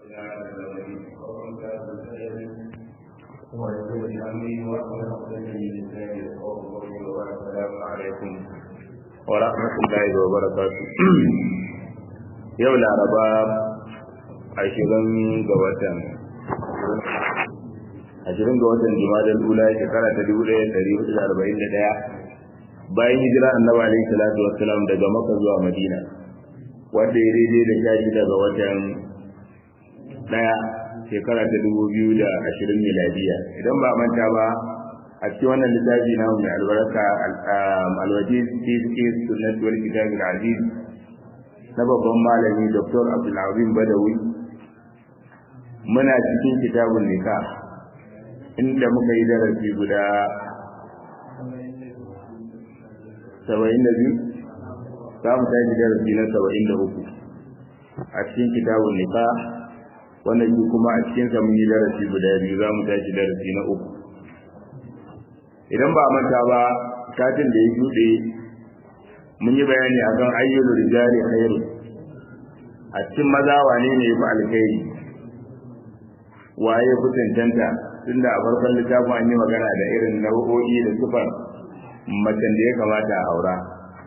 wa rahmatullahi wa barakatuh yau laraba ashirin ga watan ashirin ga watan jimadar ula shekara ta dubu ɗaya ɗari hudu da arba'in da ɗaya bayan hijira annabi alaihi salatu wassalam daga maka zuwa madina wanda ya daidai da sha daga watan ɗaya shekara ta dubu biyu da ashirin miladiya idan ba manta ba a cikin wannan littafi na mai albarka alwajiz fi fiqh sunnat wal kitab al aziz na babban malami dr abdulazim badawi muna cikin kitabun nikah inda muka yi darasi guda saba'in da biyu za mu tashi darasi na saba'in da uku a cikin kitabun nikah wannan shi kuma a cikin sa mun yi darasi guda biyu za mu tashi darasi na uku idan ba manta ba satin da ya shuɗe mun yi bayani akan ayyul rijali khairu a cikin maza wane ne ya fi alkhairi waye fi cancanta tunda a farkon littafin an yi magana da irin nau'o'i da sufar macen da ya kamata a aura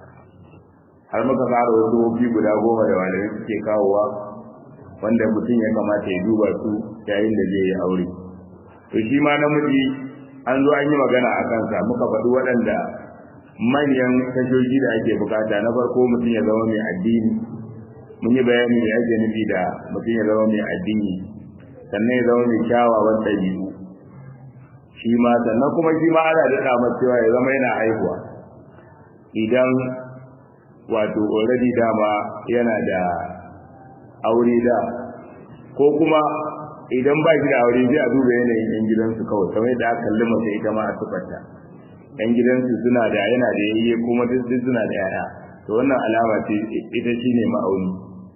har muka fara wasu wofi guda goma da malamai suke kawowa wanda mutum ya kamata ya duba su yayin da zai yi aure to shi ma namiji an zo an yi magana a kansa muka faɗi waɗanda manyan tashoshi da ake bukata na farko mutum ya zama mai addini mun yi bayani da ake nufi da mutum ya zama mai addini sannan ya zama mai kyawawan ɗabi'u shi ma sannan kuma shi ma ana daɗa masa cewa ya zama yana haihuwa idan wato already dama yana da aure da ko kuma idan ba shi da aure sai a duba yanayin yan gidansu kawai kamar yadda aka kalli mace ita ma a tufarta yan gidansu suna da yana da yayye kuma duk suna da yaya to wannan alama ce ita shine ma'auni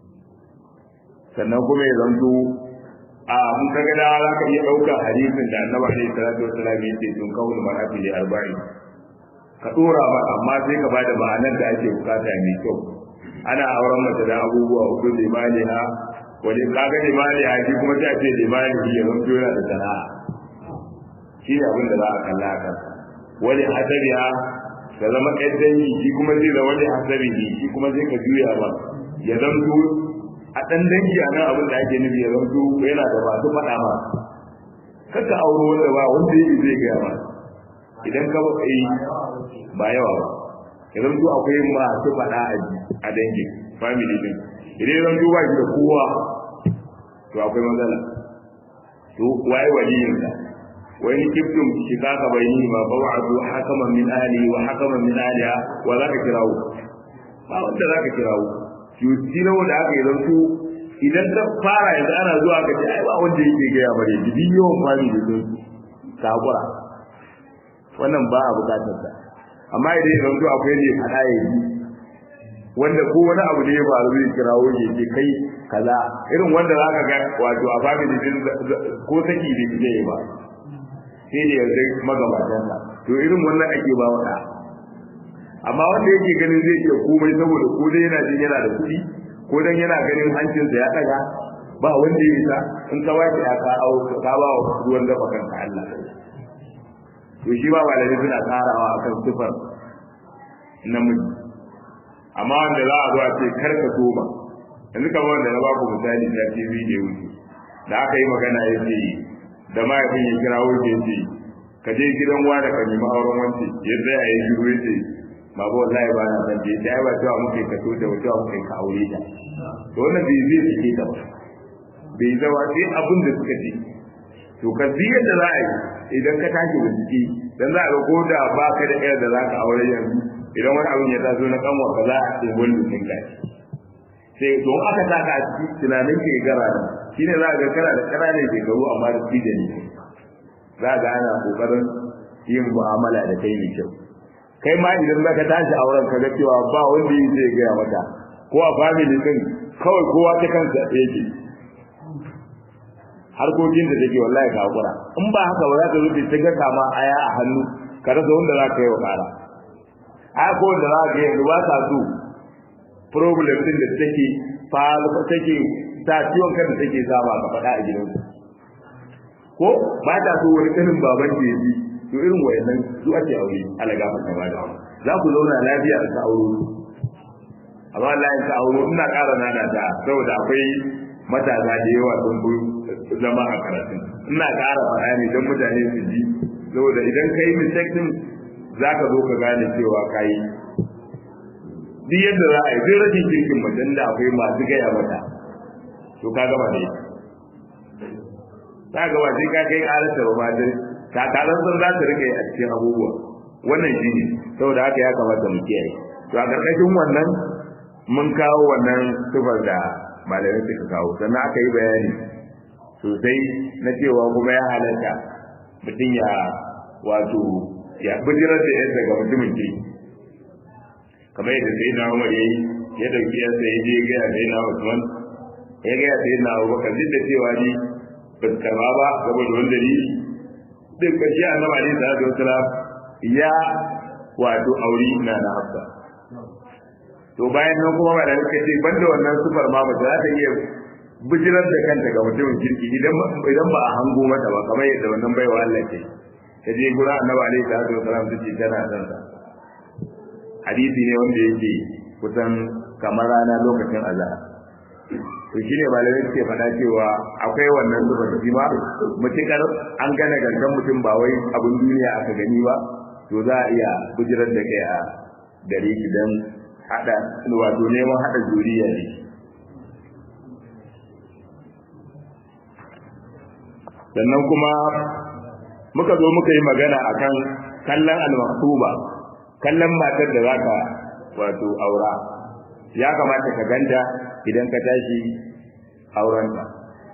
sannan kuma ya zanto a mun kaga da za ka iya ɗaukar hadisin da annabi alaihi salatu wasallam ya ce tun kawul mar'ati li arba'in ka dora ba amma sai ka bada ma'anar da ake bukata mai kyau ana auren mace da abubuwa uku da maliha wani kaga da maliha shi kuma sai a ce da malihi ya zanto yana da sana'a shi ne abin da za a kalla a kansa wani hasabiha ka zama ɗan dangi shi kuma zai zama wani hasabihi shi kuma zai ka juya ba ya zanto a ɗan dangi a nan abin da ake nufi ya zanto yana da masu faɗa ma kaka auro wanda ba wanda yake zai gaya ma idan ka ba yi ba yawa ba ya zanto akwai masu faɗa a dangin family din idan ya zanto ba shi da kowa to akwai matsala to waye waliyin sa wani kiftum shi kaka bai ni ma ba wa'adu hakaman min ahli wa hakaman min ahliha wa zaka kirawo ba wanda zaka kirawo yusi na wanda aka yi zanto idan ta fara yanzu ana zuwa ka ce ai ba wanda yake gaya bare jibi yawan fami da sun sakura wannan ba a bukatar sa amma idan ya zanto akwai ne fada ya yi wanda ko wani abu da ya faru zai kirawo ya ce kai kaza irin wanda za ka ga wato a family din ko saki da ke yi ba sai da yanzu magabatansa to irin wannan ake ba wa amma wanda yake ganin zai iya komai saboda ko dai yana jin yana da kuɗi ko dan yana ganin hancinsa ya daga ba wanda ya isa in ka ba shi aka au ka ba wa ruwan dafa kanka Allah to shi ba malami suna karawa akan sifar namiji amma wanda za a zo a ce kar ka toba yanzu kamar wanda na ba ku misali ta TV da wuce da aka yi magana ya ce da mahaifin ya kira wuce ya ce ka je gidan wa da ka nemi auren wance ya tsaya ya shiru ya ce babu wallahi ba na san je sai ba cewa muke ka to da cewa muke ka aure ta to wannan bai zai sake ta ba bai zama sai abin da suka ce to ka ji yadda za a yi idan ka tashi bincike dan za a ga ko da ba ka da yar da za ka aure yanzu idan wani abin ya taso na kanwa ka za a ce wani sun ka sai to aka taka a ciki tunanin ke gara nan shine za a ga kana da ƙananan shekaru amma da cije ne za ga ana kokarin yin mu'amala da kai mai kyau kai ma idan za ka tashi auren ka ga cewa ba wanda yi zai gaya mata ko a family din kawai kowa ta kansa yake harkokin da take wallahi ka hakura in ba haka ba za ka zuke ta ga kama aya a hannu ka rasa wanda za ka yi wa kara aya ko wanda za ka yi yanzu ba sa so problem din da take fa take sa ciwon kan da take saba ka faɗa a gidansu ko ba ta so wani kanin baban da yaji to irin wayannan su ake aure alaga mata ba da za ku zauna lafiya a ta auro amma Allah ya ta auro ina ƙara nana ta saboda akwai matasa da yawa sun fi zama a karatun ina ƙara faɗa ne don mutane su ji saboda idan ka yi mistake din za ka zo ka gane cewa ka yi duk yadda za a yi duk rashin kirkin mutum da akwai masu gaya mata to ka gama ne ta gaba sai ka kai ƙararsa ba ma ta kalan san za ta rike a cikin abubuwa wannan shi ne saboda haka ya kamata mu kiyaye to a ƙarƙashin wannan mun kawo wannan sifar da malamai suka kawo sannan aka yi bayani sosai na cewa kuma ya halatta mutum ya wato ya bijirar da yadda ga mutumin ke kamar yadda sai na umar yayi ya dauki yansa ya je gaya sai na usman ya gaya sai na abubakar duk da cewa ni ba su karba ba saboda wani dalili duk kashi annabi alaihi salatu wasalam ya wato auri na na hafsa to bayan nan kuma ba da suka ce banda wannan sufar ma ba za ta iya bijirar da kanta ga mutumin kirki idan idan ba a hango mata ba kamar yadda wannan baiwa Allah ce ta je gura annabi alaihi salatu wasalam ta ce tana son sa hadisi ne wanda yake kusan kamar rana lokacin azhar to shine malamai suke faɗa cewa akwai wannan zuba shi ma mutukar an gane gangan mutum ba wai abin duniya aka gani ba to za a iya bijirar da kai a gare ki dan hada wato neman hada zuriya ne sannan kuma muka zo muka yi magana akan kallon al-maktuba kallon matar da zaka wato aura ya kamata ka ganta idan ka tashi aurenta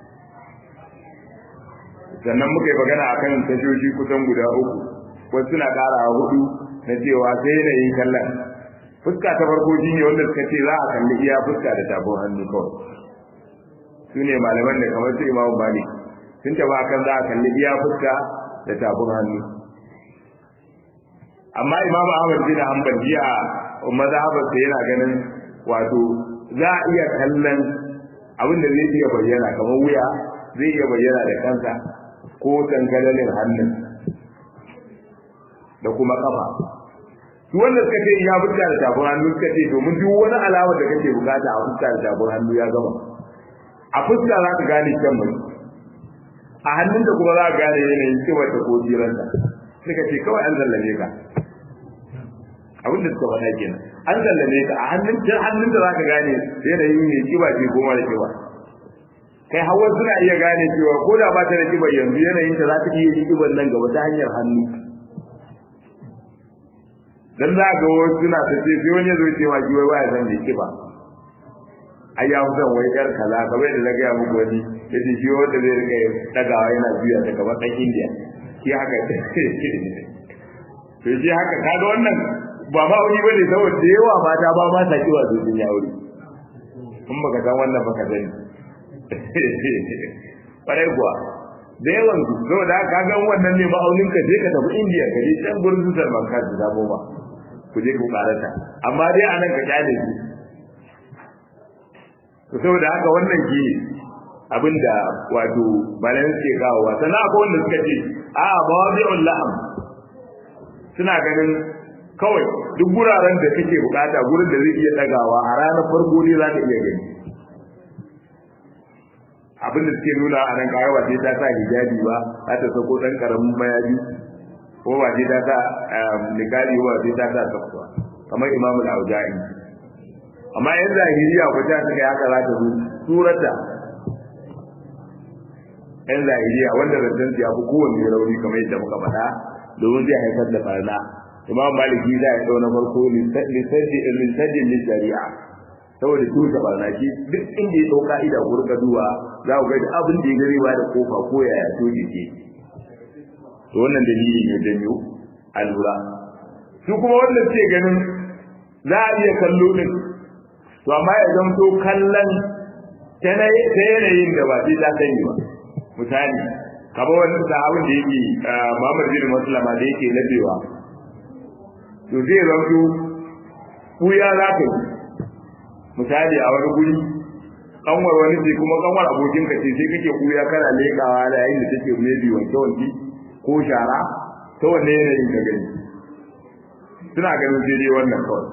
sannan muka yi magana akan tashoshi kusan guda uku wasu suna ƙara hudu na cewa sai yanayin kallon fuska ta farko shi ne wanda suka ce za a kalli iya fuska da tafin hannu kawai su ne malaman da kamar su imamu malik sun taba kan za a kalli iya fuska da tafin hannu amma imamu ahmad bin hanbal jiya mazhabarsa yana ganin wato za a iya kallon abin da zai iya bayyana kamar wuya zai iya bayyana da kansa ko tangalalin hannun da kuma kafa su wanda suka ce ya fuska da tafin hannu suka ce domin duk wani alama da kake bukata a fuska da tafin hannu ya gama a fuska za ka gane kyan mai a hannun da kuma za ka gane yanayin kiwar ta ko jiranta suka ce kawai an zallame ka abin da suka faɗa kenan an zallame ka a hannun ta hannun da za ka gane yanayin mai kiba ce ko mara kiba kai hawa suna iya gane cewa ko da ba ta da kiba yanzu yanayin ta za ta iya yi kiban nan gaba ta hanyar hannu dan za ga wasu suna ta ce sai wani ya zo ce ma kiwai waya san mai kiba ai ya san wai yar kaza kamar da zagaya muku wani ya ce shi wanda zai rika dagawa yana juya ta kamar ɗan indiya shi haka to shi haka kaga wannan ba ma wani bane saboda da yawa mata ba ma ta kiwa su sun yauri in baka san wannan baka sani kwarai kuwa da yawan su saboda haka ga wannan ne ma'aunin ka je ka tafi indiya ka je can gurin su salman ka su zamo ba ku je ku karata amma dai anan ka kyale su to saboda haka wannan shi abinda wato malayan suke kawowa sannan akwai wanda suka ce a mawabi'ul la'am suna ganin kawai duk guraren da kake bukata gurin da zai iya dagawa a ranar farko ne za ka iya gani abin da suke nuna a nan kawai wace ta sa hijabi ba za ta sako dan karamin mayaji ko wace ta sa nikali ko wace ta sa sakwa kamar imamul auja'i amma yan zahiriya ko ta suka haka za ta zo surata yan zahiriya wanda rantan ya fi kowanne rauni kamar yadda muka faɗa domin zai haifar da barna imam maliki za ya ɗau na farko lissajin lissari'a saboda tuta barna shi duk inda ya ɗau ka'ida ko rika duwa za ku ga abin da ya gari ba da kofa ko yaya toje ke to wannan dalili ne janyo a lura su kuma wanda suke ganin za a iya kallo din to amma ya zamto kallon ta yanayin da ba sai ta sani ba misali kaba wannan sahabin da yake Muhammad bin Maslama da yake labewa to zai zanto kuya za ka yi misali a wani guri kanwar wani ce kuma kanwar abokin ka ce sai kake kuya kana lekawa da yayin da take maybe wanke wanke ko shara ta wanne yanayin ka gani suna ganin sai dai wannan kawai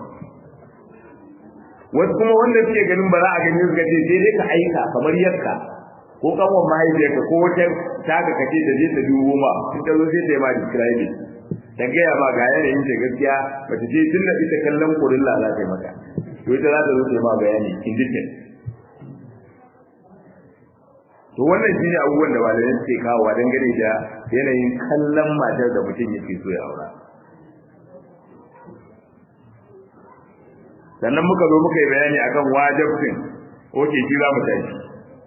wasu kuma wanda suke ganin ba za a gani suka ce sai dai ka aika kamar yadda ko kanwar mahaifiyarka ko wata taka kace da je ta dubo ma in ta zo sai ta yi ma describe ta gaya ma ga yanayin ta gaskiya ba ta ce tun da ita kallon kurilla za ta yi maka to ita za ta zo ta yi ma bayani in detail to wannan shine abubuwan da malamai suke kawowa dangane da yanayin kallon matar da mutum yake so ya aura sannan muka zo muka yi bayani akan wajibcin oke shi za mu tashi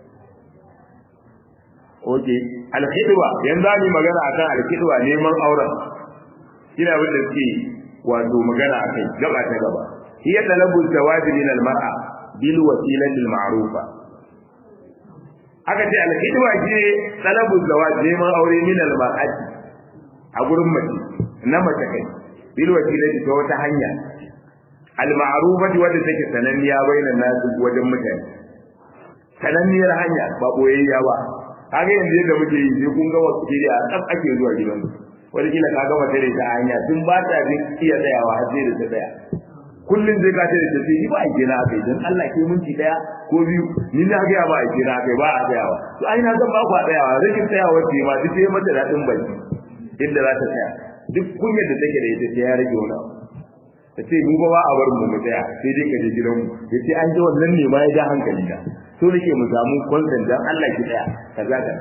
oke alkhidwa yanzu za mu magana akan alkhidwa neman auren ina abin da suke wato magana akai gaba ta gaba hiya talabu zawaji min almar'a bil wasilati alma'rufa aka ce alkhidwa shi talabu zawaji neman aure min almar'ati a gurin mace na mace kai bil wasilati ta wata hanya al-ma'rufati wadda take sananniya bainan nasu wajen mutane sananniyar hanya ba boyayya ba kaga yanzu yadda muke yi sai kun ga wasu kiri a tsaf ake zuwa gidan wani kila ka gama tare ta hanya tun ba ta jin iya tsayawa har sai da ta tsaya kullum sai ka tare ta sai ba a kira kai dan Allah ke minti daya ko biyu ni na ga ba a kira kai ba a tsayawa to ai na zan ba ku a tsayawa rikin tsayawa ce ma duk sai mata dadin baki inda za ta tsaya duk kunyar da take da ita sai ya rage wani abu ta ce mu ba a bar mu mu tsaya sai dai ka je gidanmu ya ce an ji wannan ne ma ya ja hankali na so nake mu samu kwanzan dan Allah ki tsaya kaza ka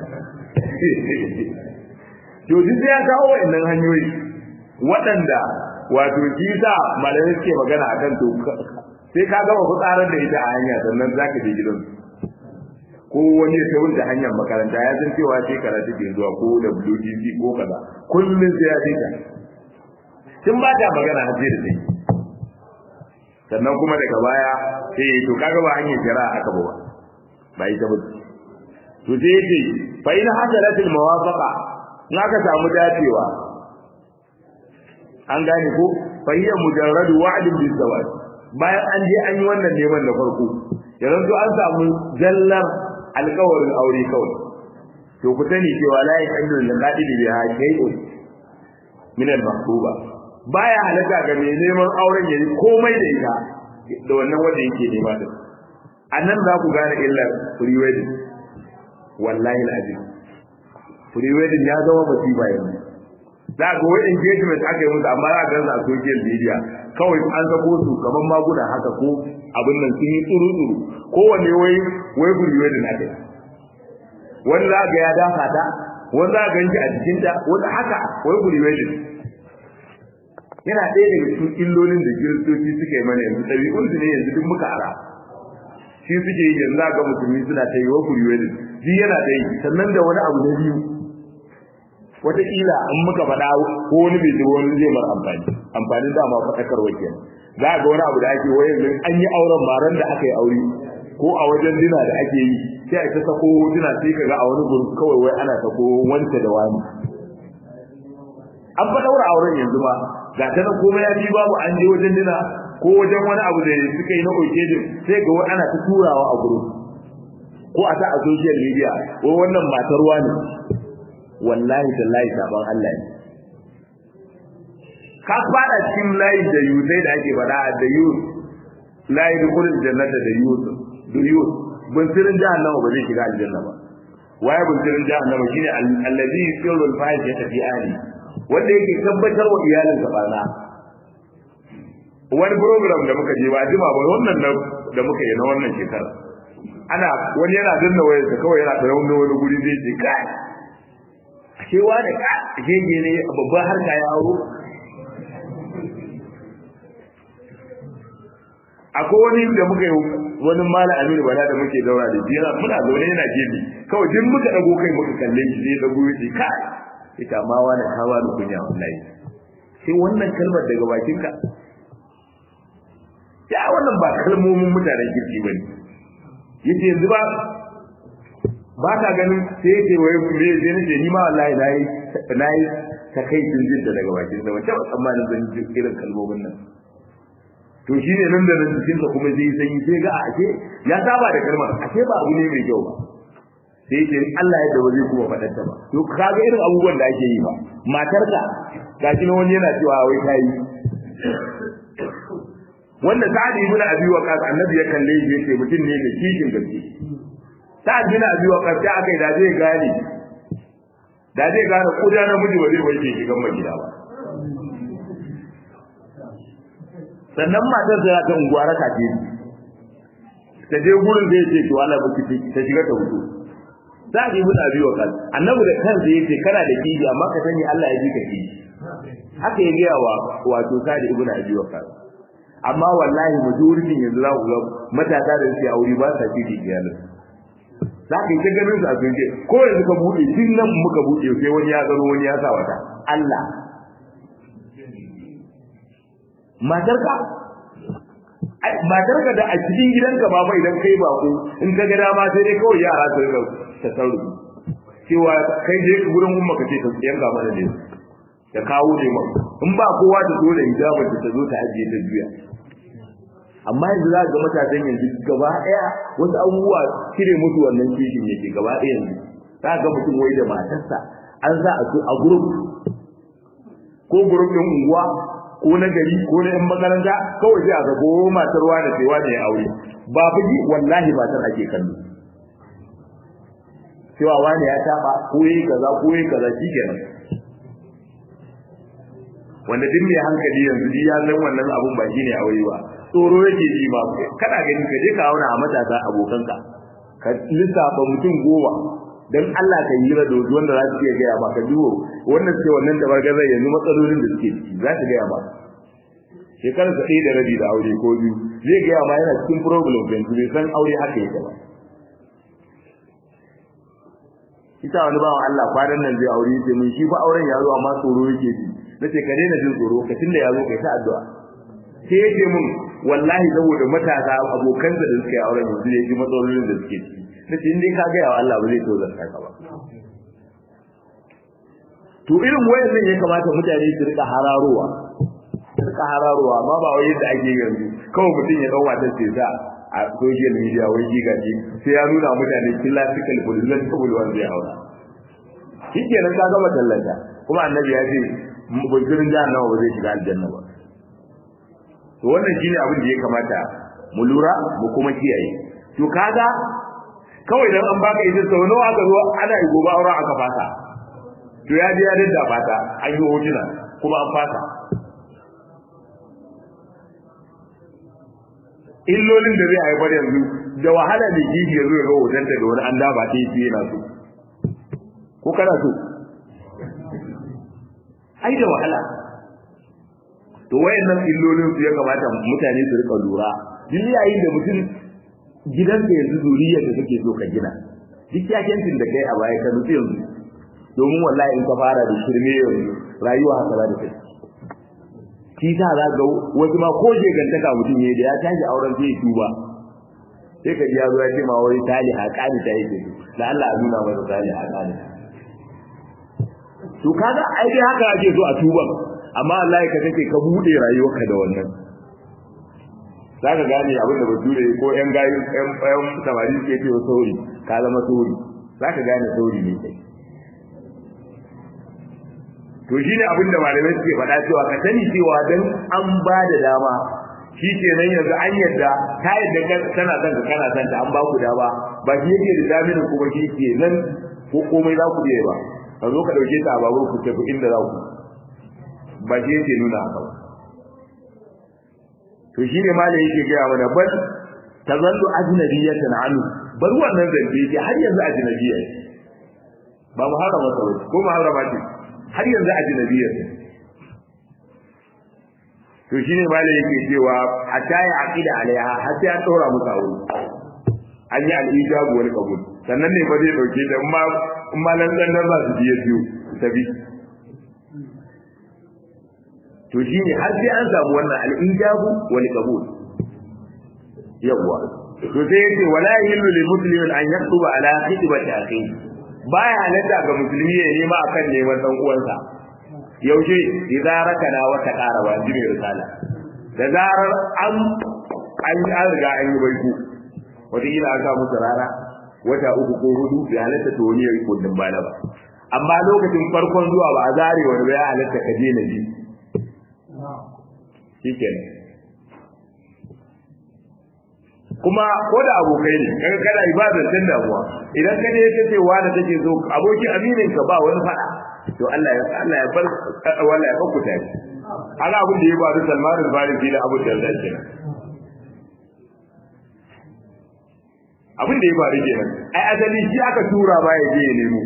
to duk ya kawo wa'annan hanyoyi waɗanda wato shi sa malamai suke magana akan to sai ka gama fitsarar da ita a hanya sannan za ka je gidansu ko wani ya wuce hanyar makaranta ya san cewa shekara take zuwa ko WTC ko kaza kullum sai ya je ta tun ba ta magana har sai da sai sannan kuma daga baya sai to kaga ba hanyar kira aka ba ba ita ba to sai yace fa in hasalat al muwafaqa in aka samu dacewa an gane ko fa hiya mujarrad wa'd bil zawaj bayan an je an yi wannan neman da farko yanzu an samu jallar alƙawarin aure kawai to ku sani cewa la yakallu lil qadidi biha shay'un min al mahbuba baya halatta ga mai neman auren yayi komai da ita da wannan wanda yake nema din annan za ku gane illar free wedding wallahi alazim free wedding ya zama musiba yanzu za ga wai engagement aka yi musu amma za ga a social media kawai an sako su kaman maguna haka ko abin nan sun yi tsuru tsuru kowanne wai wai free wedding aka yi wani za ga ya dafa ta wani za ga ganci a jikinta wani haka wai free wedding yana ɗaya daga cikin illolin da kiristoci suka yi mana yanzu ɗabi'un su ne yanzu duk muka ara shi suke yi yanzu ga musulmi suna ta yi wa kuriwedin shi yana da yi sannan da wani abu na biyu wataƙila in muka faɗa ko wani bai zuwa wani zai mara amfani amfanin dama faɗakarwa kenan za ga wani abu da ake wai yanzu an yi auren maran da aka yi aure ko a wajen dina da ake yi sai a ta sako hotuna sai ka ga a wani gurin kawai wai ana sako wanta da wani an fa daura auren yanzu ba ga ta nan komai ya ji babu an je wajen dina ko wajen wani abu da suka yi na occasion sai ga wani ana ta turawa a gurin ko a ta a social media ko wannan matar wani wallahi tallahi saban Allah ne ka fada cikin layi da yusai da ake faɗa da yus layi da kullun jannata da yus da yus bunsirin jahannama ba zai shiga aljanna ba waye bunsirin jahannama shine allazi yusirru al-fahishata fi ahli wanda yake tabbatar wa iyalin sa barna wani program da muka je ba jima ba wannan da muka yi na wannan shekara ana wani yana danna wayarsa kawai yana tsaye wani wani guri zai ce kai ashe wani ka gege ne babban harka ya auro akwai wani da muka yi wani mala aminu bala da muke daura da jira muna zaune yana gefe kawai duk muka dago kai muka kalle shi sai dago ya ce kai ita ma wani hawa da kunya wallahi sai wannan kalmar daga bakinka ya wannan ba kalmomin mutanen kirki bane yace yanzu ba ba ta ganin sai yace wai me je ne ni ma wallahi nayi nayi ta kai tun jin daga bakin sa wata tsammanin zan ji irin kalmomin nan to shine nan da nan cikin sa kuma zai sanyi sai ga ashe ya saba da kalmar ashe ba abu ne mai kyau ba sai ce Allah ya ba zai kuma faɗar ta ba to kaga irin abubuwan da ake yi ba matarka gashi na wani yana cewa wai ta yi wanda sa'ad ibn abi waqas annabi ya kalle shi yace mutum ne mai kishin gaske sa'ad ibn abi waqas ta akai da zai gane da zai gane kuda na miji ba zai wanke shi gan gida ba sannan matar da ta unguwa raka ce ta je gurin da yake to Allah ba ki ta shiga ta wuce sa'ad ibn abi waqas annabi da kansa yace kana da kishi amma ka sani Allah ya ji ka kishi haka ya gaya wa wato sa'ad ibn abi waqas amma wallahi majoritin yanzu za ku ga matasa da suke aure ba sa ci iyalin za ka yi ta ganin su a sunje ko yanzu ka buɗe tun nan muka buɗe sai wani ya zaro wani ya sa wata Allah matarka matarka da a cikin gidanka ba fa idan kai ba ko in ka ga dama sai dai kawai yara su rika tasarrufi cewa kai je gurin umma ka ce ta yanka mana ne ta kawo ne ma in ba kowa da dole hijabin ta zo ta ajiye ta juya amma yanzu za ga matasan yanzu gaba daya wasu abubuwa cire musu wannan kishin yake gaba daya yanzu za ga mutum wai da matarsa an sa a a group ko group din unguwa ko na gari ko na yan makaranta kawai sai a ga ko matar wani sai wani ya aure ba fuji wallahi matar ake kallo cewa wani ya taba ko yayi kaza ko yayi kaza shikenan wanda duk mai hankali yanzu ya san wannan abun ba shine aure ba tsoro yake ji ba kada gani ka je ka auna a matasa abokanka ka lissafa mutum goma dan Allah ka yi da wanda za su iya gaya ba ka duwo wannan ce wannan da bargaza yanzu matsalolin da suke ciki za su gaya ba shekarar sa ɗaya da rabi da aure ko biyu zai gaya ma yana cikin problem yanzu bai san aure haka yake ba ita wani bawan Allah kwanan nan zai aure yake mun shi fa auren ya zo amma tsoro yake ji nace ka daina jin tsoro ka tunda ya zo kai ta addu'a sai yake mun wallahi saboda matasa abokan da suke auren yanzu ne ji matsalolin da suke ciki nace in dai ka ga ya Allah ba zai to zarta ka ba to irin wayannan ya kamata mutane su rika hararowa su rika hararowa amma ba wai yadda ake yanzu kawai mutum ya dauka ta sai sa a social media wai giga ji sai ya nuna mutane classical bullet kabul wanda ya haura shikenan ka gama tallata kuma annabi ya ce bujirin jahannama ba zai shiga aljanna ba to wannan shine abin da ya kamata mu lura mu kuma kiyaye to kaga kawai dan an baka ita sau nawa aka zo ana yi gobe auren aka fata to ya je ya dadda fata an yi hotuna kuma an fata illolin da zai haifar yanzu da wahala ne kishi ya zo ya ga hotonta da wani an daba ta yi yana so ko kana so ai da wahala to wayannan illolin su ya kamata mutane su rika lura duk yayin da mutum gidanka yanzu zuriyar da kake so ka gina duk yakencin da kai a baya ka nutsu yanzu domin wallahi in ka fara da shirme yanzu rayuwa haka za ta kai shi ta za ga wasu ma ko je gantaka mutum ne da ya tashi auren sai ya tuba sai ka ji ya zo ya ce ma wai tali haƙani ta yake da Allah a nuna masa tali haƙani to kaga ai dai haka ake so a tuban amma Allah ya kace ka bude rayuwarka da wannan zaka gane abin da bature ko yan gayu yan yan samari ke ce wa sauri ka zama sauri zaka gane sauri ne kai to shine abin da malamai suke faɗa cewa ka sani cewa dan an ba da dama shi ke nan yanzu an yadda ta yadda kana son ka kana son ta an ba ku dama ba shi yake da daminin kuma shi ke nan ko komai za ku iya ba ka zo ka dauke ta a babur ku tafi inda za ku ba shi yake nuna haka ba to shi ne malai yake gaya mana bal tazallu ajnabiyatan anhu bar wannan zance yake har yanzu ajnabiyya ba mu harama ta ko mu harama ce har yanzu ajnabiyya to shine malai yake cewa hatta ya aqida alaiha har sai an dora musu aure an yi al-ijabu wal qabul sannan ne ba zai dauke da ma in ma nan dan ba su biye biyu tabi to shine har sai an samu wannan al-ijabu wal qabul yawa to sai yace wala yahillu lil muslimin an yaktuba ala khitbati akhi baya halatta ga musulmi ya nema akan neman dan uwansa yaushe idza rakana wa taqaraba jibi risala da zarar an an an riga an yi baiko wataƙila an sa musu rana wata uku ko hudu bai halatta to wani ya yi kundin bala ba amma lokacin farkon zuwa ba a zare wani ba ya halatta ka je na ji shikenan kuma ko da abokai ne kaga kana ibadar tun damuwa idan ka je ka ce wani take so abokin aminin ka ba wani fada to Allah ya Allah ya bar wallahi ya fakuta shi ana abin da ya faru Salman al-Farisi da Abu Darda kenan abin da ya faru kenan ai asali shi aka tura ba ya je ya nemo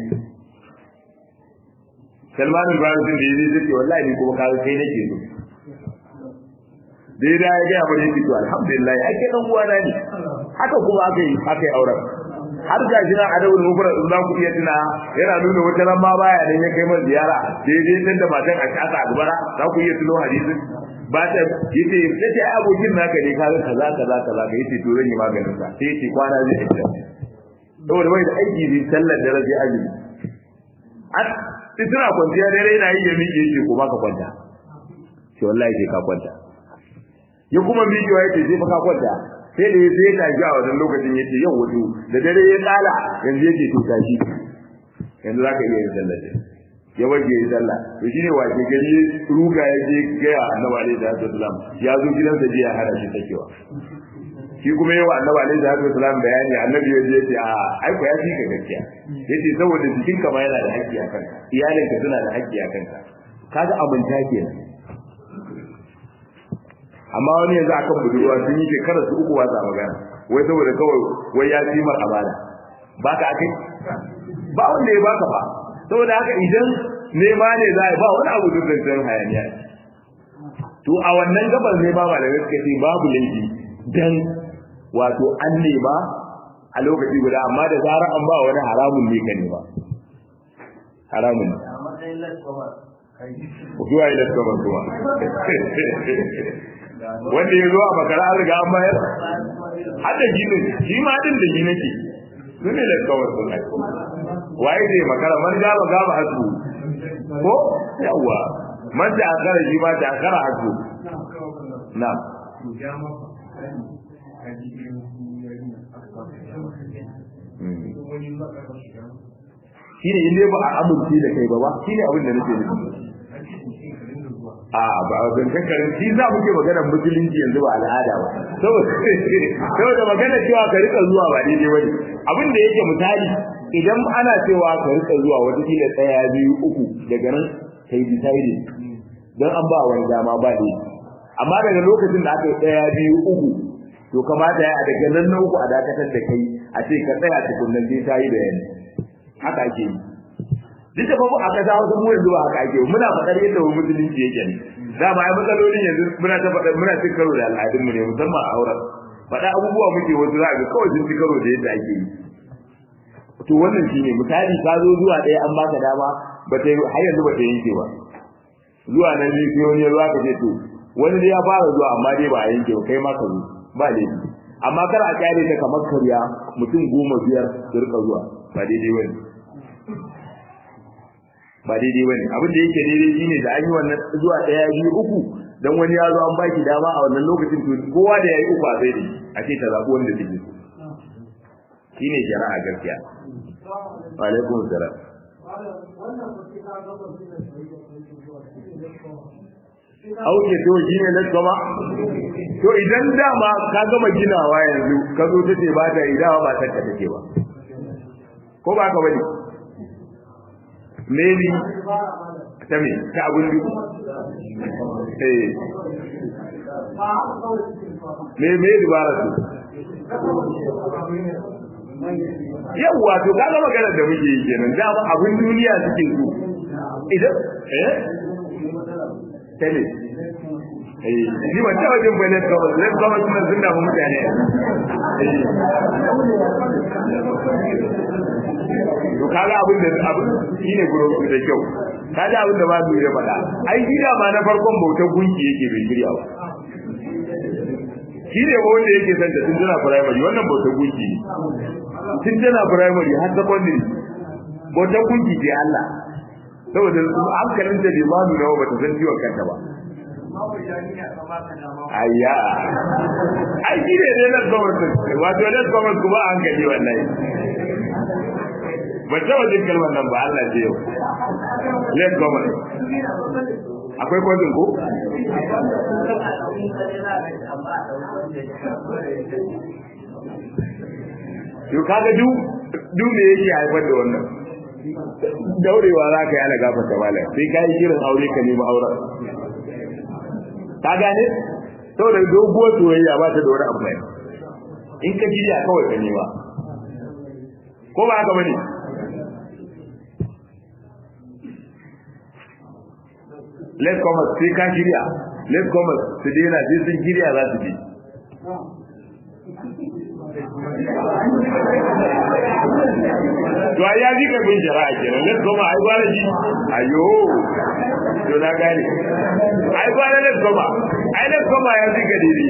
Salman al-Farisi da yaje ce wallahi ni kuma kaga kai nake so dai da ya ga abin yake to alhamdulillah ai kai dan uwana ne haka kuma aka yi aka yi auren har ga jina adabul mufrad za ku iya tuna yana nuna wata ran ma baya dan ya kai man ziyara daidai san da matan a kasa a gubara za ku iya tuno hadisin ba ta yace yace ai abokin naka ne kaga kaza kaza kaza ga yace to zan yi maganin sa sai yace kwana zai fita saboda bai da aiki zai sallar da rabi azumi a tana kwanciya dare yana yi ya miƙe yake ko baka kwanta sai wallahi sai ka kwanta ya kuma miƙewa yace sai fa ka kwanta sai da sai ya tashi a wannan lokacin yace yau wato da dare ya tsala yanzu yake to tashi yanzu zaka iya yin sallah ya waje ya sallah to shine wace gari ruga ya je ga Annabi alaihi salatu wasallam ya zo gidansa je ya hana shi takewa shi kuma yawa Annabi alaihi salatu wasallam bayani Annabi ya je yace a ai ko ya fi ka gaskiya yace saboda jikinka ma yana da haƙƙi a kanka iyalinka suna da haƙƙi a kanka kaga abunta kenan amma wani yanzu akan budurwa sun yi shekarar su uku wasa magana wai saboda kawai wai ya ci mar amana ba ka akai ba wanda ya baka ba saboda haka idan nema ne za a ba wani abu duk zancen hayaniya to a wannan gabar ne ba malamai suka ce babu laifi dan wato an nema a lokaci guda amma da zarar an ba wani haramun ne ka nema haramun ne zuwa ila kamar zuwa wanda ya zo a makara an riga an bayar har da gini shi ma din da gini ke su ne da kawar sun ai waye zai makara man gaba gaba hasu ko yawa man da akara shi ma da akara hasu na shi ne inda ba a amince da kai ba ba shi ne abin da nake nufi a ba ban kankarin shi za mu ke maganar musulunci yanzu ba al'ada ba saboda magana cewa ka rika zuwa ba daidai bane abin da yake misali idan ana cewa ka rika zuwa wata kila tsaya biyu uku daga nan kai decided dan an ba wani dama ba dai amma daga lokacin da aka yi tsaya biyu uku to kamata ya daga nan na uku a dakatar da kai a ce ka tsaya tukunnan sai ta yi bayani haka ake yi duk da babu a kasa wasu mu yanzu haka ake muna faɗar yadda wani musulunci yake ne da ba ai matsalolin yanzu muna ta faɗa muna cin karo da al'adun mu ne musamman a auren faɗa abubuwa muke wasu za ga kawai sun ci karo da yadda ake yi to wannan shine misali ka zo zuwa ɗaya an baka dama ba ta har yanzu ba ta yanke ba zuwa nan ne sai wani ruwa ka ce to wani dai ya fara zuwa amma dai ba a yanke ba kai ma ka zo ba laifi amma kar a kyale ta kamar karya mutum goma biyar su rika zuwa ba daidai bane ba daidai bane abin da yake daidai shine da an yi wannan zuwa daya biyu uku dan wani ya zo an baki dama a wannan lokacin to kowa da yayi uku a sai da a ce ta zabi wanda take so shine shari'a gaskiya wa alaikum salam Auke to shi ne na gama? To idan dama ka gama ginawa yanzu ka zo ta ce ba ta idawa ba ta take ba. Ko ba ka bane? maybe ta me ta abun duk eh me me dubara su yawwa to kaga magana da muke yi kenan da ba abun duniya suke so idan eh tele eh ni ba ta wajen bane ka ba zai ga wasu nan sunna mu mutane to kaga abin da abin shine guro da kyau kaga abin da ba su ya faɗa ai gida ma na farkon bautar gunki yake bai shirya ba shi ne wanda yake san da tun tana primary wannan bautar gunki ne tun tana primary har secondary bautar gunki ce Allah saboda hankalin ta bai ma nuna ba ta san ciwon kanta ba ayya ai shi ne dai nan gwamnati wato nan gwamnati kuma an gani wallahi ba ta wajen kalmar nan ba Allah ce yau let gwamnati akwai kwajin ko yau kaga duk duk me yake haifar da wannan daurewa za ka yi ana gafa ta malam sai ka yi kiran aure ka nemi auren ka gane saboda doguwar soyayya ba ta da wani amfani in ka shirya kawai ka nema ko ba haka bane let's come sai ka shirya let's come su daina sai sun shirya za su bi to ai ya ji ka bin shari'a kenan let's come ai gwara shi ayo to na gane ai gwara let's come ai let's come ya ji ka dai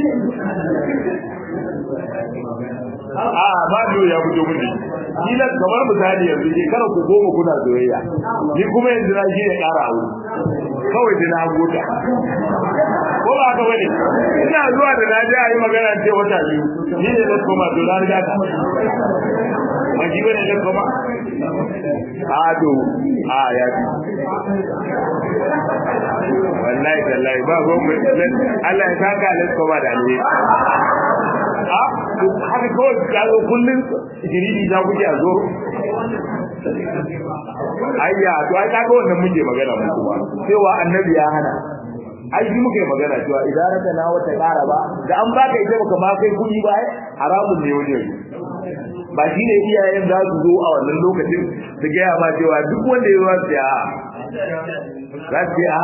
a ba biyo ya fito mini kila kamar misali yanzu ke kada ku goma kuna soyayya ni kuma yanzu na shi ne ƙara aure kawai da na gota ko ba haka bane ina zuwa da na je a yi magana ce wata biyu ni ne zan koma to na riga ka ba shi bane zan koma a to a ya fi wallahi tallahi ba goma Allah ya saka let's koma da alheri a haka kawai ya zo kullum jiridi za ku a zo ayya to ai kaga wannan muke magana mu kuma cewa annabi ya hana ai shi muke magana cewa idan raka na wata ƙara ba da an baka ita baka ma kai kuɗi ba haramun ne wajen ba shi ne iyayen za su zo a wannan lokacin su gaya ma cewa duk wanda ya zuwa su ya za su a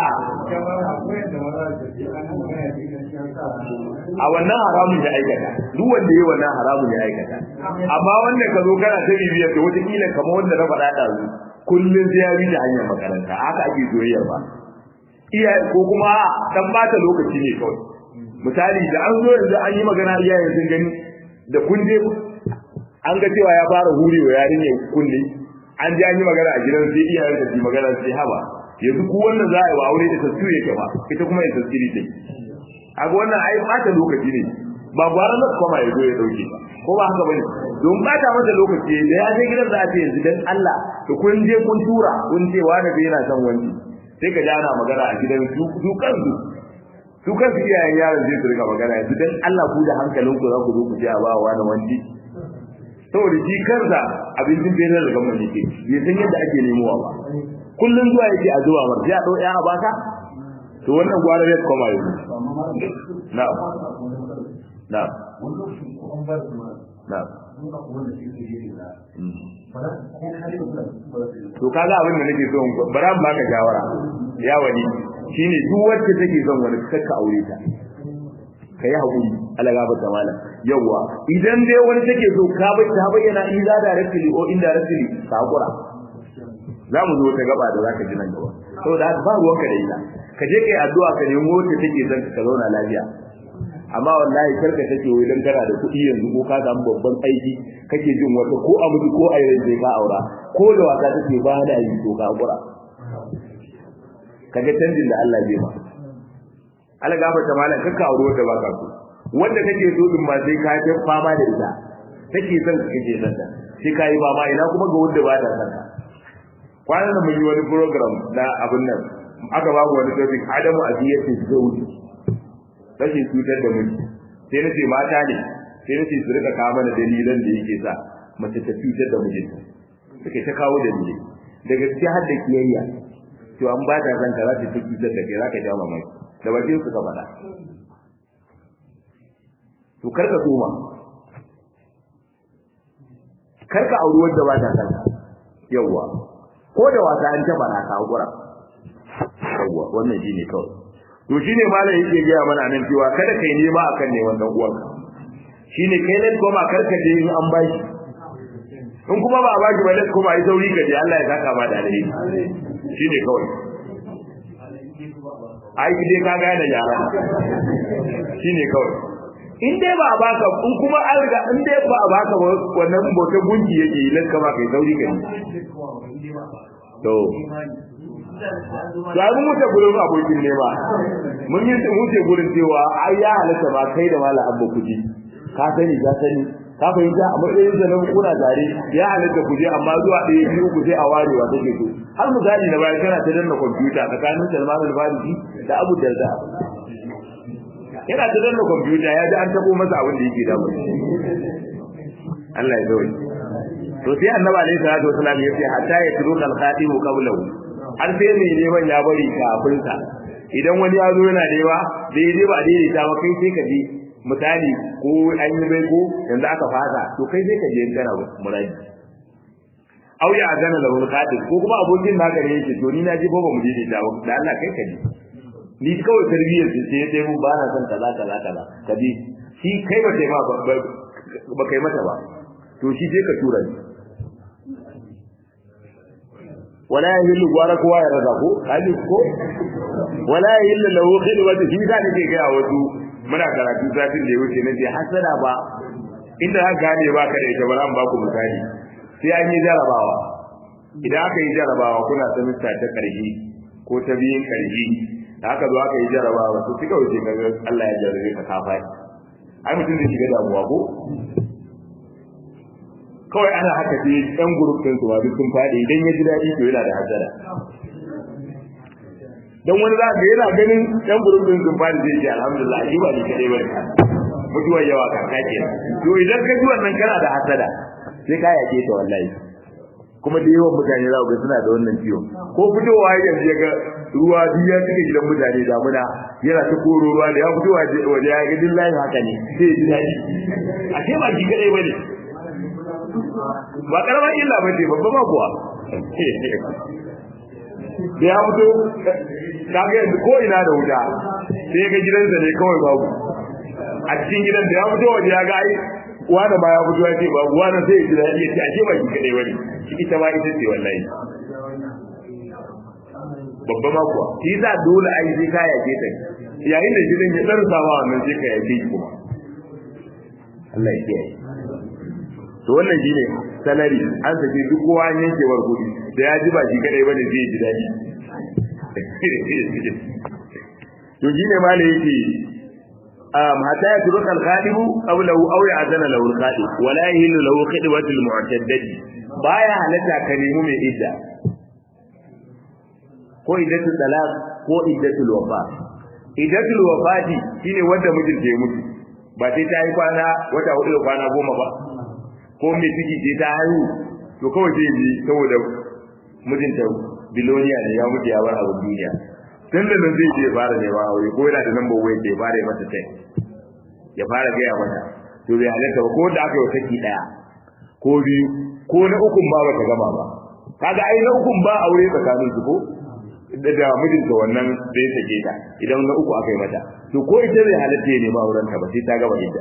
a wannan haramun ya aikata duk wanda ya wannan haramun ya aikata amma wanda ka zo kana ta bibiyar da wata kila kamar wanda na faɗa da su kullum sai ya bi da hanyar makaranta haka ake soyayyar ba iyaye ko kuma dan bata lokaci ne kawai misali da an zo yanzu an yi magana iyayen sun gani da kun je an ga cewa ya fara hurewa yarinya kunne an ji an yi magana a gidan sai iyayen da su magana sai haba yanzu ku wannan za a yi wa aure da tasiri yake ba ita kuma ya tasiri take kaga wannan ai bata lokaci ne ba gwara na kuma ya zo ya dauke ba ko ba haka bane don bata masa lokaci da ya je gidan za a ce yanzu dan Allah to kun je kun tura kun ce wani bai yana son wani sai ka jana magana a gidan su su kansu su kansu iyayen yaron zai su rika magana yanzu dan Allah ku da hankalinku za ku zo ku je a ba wani wani saboda shi kansa abincin benin da gamar yake bai san yadda ake nemowa ba kullum zuwa yake a zuwa mar sai a ɗau ɗaya a baka to wannan gwara ya koma yanzu na'am na'am na'am to kaga abin da nake so bara mu baka shawara ya wani shine duk wacce take son wani kakka aure ta kai hakuri Allah ga bata mala yawa idan dai wani take so ka bai ta bayyana iza da rasuli o inda rasuli ka hakura za mu zo ta gaba da zaka ji nan gaba saboda ba ruwanka da ita ka je kai addu'a ka nemo wacce take son ka zauna lafiya amma wallahi karka take wai dan kana da kuɗi yanzu ko ka samu babban aiki kake jin wata ko a mutu ko a yanzu ka aura ko da wasa take ba da yi to ka hakura kaga canjin da Allah zai ma Allah gafarta malam kakka aure wanda ba ka so wanda kake so din ma sai ka ta fama da ita take son ka kake son ta sai ka yi fama ina kuma ga wanda ba ta son ka kwanan nan mun yi wani program na abin nan aka ba mu wani topic adamu aziyatu zawji rashin cutar da miji sai nace mata ne sai nace su rika kawo mana dalilan da yake sa mace ta cutar da mijinta suke ta kawo dalilai da gaskiya har da kiyayya to an ba ta zan ka za ta cutar da kai za ka jawo mamaki da bakin suka faɗa to karka soma karka auri wanda ba ta san yawwa ko da wasa an taba na ka hakura yawwa wannan shine kawai to shine malam yake gaya mana nan cewa kada kai nema akan ne wannan uwanka shine kai ne kuma karka je in an bashi in kuma ba a bashi ba lai kuma ai sauri ka je Allah ya saka ma da alheri shine kawai ai dai ka gane yara shine kawai in dai ba a baka in kuma an riga in dai ba a baka ba wannan bautar gunki yake yi lanka ba kai sauri kai to to ai mun wuce gurin abokin ne ba mun yi mun wuce gurin cewa ai ya halatta ba kai da mala abba kuji ka sani ka sani ka fahimta a matsayin da nan kuna tare ya halatta kuje amma zuwa ɗaya biyu ku sai a warewa take so har misali na bayan kana ta danna kwamfuta tsakanin Salman al-Farisi da Abu Darda yana ta danna kwamfuta ya ji an tabo masa abin da yake damu Allah ya zo to sai annabi alaihi salatu wasallam ya ce hatta ya turu kal khatimu qablahu har sai mai neman ya bari kafin sa idan wani ya zo yana nema daidai ba daidai ta ba kai sai ka bi misali ko an yi bai ko yanzu aka fasa to kai sai ka je kana muraji au ya gana da wani khatim ko kuma abokin naka ne yake to ni na ji ba mu daidai ta ba da Allah kai ka ji ni kawai tarbiyyar su sai dai mun ba na son kaza kaza kaza ka bi shi kai ba kai ma ba kai mata ba to shi sai ka tura ni wala yahillu gwara kowa ya raza ko hali ko wala yahillu lahu khidwatu shi da nake ga wasu muna karatu satin da ya wuce nace hasada ba inda za gane ba ka da ita ba zan ba ku misali sai an yi jarabawa idan aka yi jarabawa kuna semester ta karshe ko ta biyun karshe da aka zo aka yi jarabawa to kika wuce ga Allah ya jarabe ka kafa ai mutum zai shiga damuwa ko kawai ana haka sai ɗan group ɗin su ba duk sun faɗi idan ya ji daɗi to yana da hasara dan wani za ka yana ganin ɗan group ɗin sun faɗi zai ce alhamdulillah shi ba ni kadai ba mutuwar yawa kaka kenan to idan ka ji wannan kana da hasada sai ka yake ta wallahi kuma da yawan mutane za ku ga suna da wannan ciwon ko fitowa yanzu ya ga ruwa duk ya cika gidan mutane damuna yana ta koro ruwa da ya fito waje ya ga din layin haka ne sai ji daɗi a ce ba shi kadai bane ba karamar illa ba ce babba ba kuwa da ya fito kaga yanzu ko ina da wuta sai ga gidansa ne kawai babu a cikin gidan da ya fito waje ya ga ai wanda ba ya fito ya ce babu wanda sai ya ji daɗi ya ce ashe ba shi kadai bane shi ita ma ita ce wallahi babba ma kuwa shi yasa dole ai sai ka yake ta yayin da gidan ya dan sama wannan sai ka yake kuma Allah ya kiyaye to wannan shine salari an sake duk kowa an yanke war kudi da ya ji ba shi kadai bane zai ji daɗi to shine ma yake um hatta ya turuka al-khadibu qawlahu aw ya'zana lahu al-khadib wala yahillu lahu khidwatu al-mu'taddadi baya halatta ka nemi mai idda ko iddatul talaq ko iddatul wafa iddatul wafati shine wanda mijin ya mutu ba sai ta yi kwana wata hudu da kwana goma ba ko mai ciki ce ta haihu to kawai sai ji saboda mijinta biloniya ne ya mutu ya bar abu duniya tun da nan zai je fara neman aure ko yana da lambar waya ke fara mata tai ya fara gaya mata to bai halatta ba ko da aka yi saki daya ko biyu ko na ukun ba bata gama ba kaga ai na ukun ba aure tsakanin su ko da da mijinta wannan da ya sake ta idan na uku aka yi mata to ko ita bai halatta ya nema auren ta ba sai ta gama idda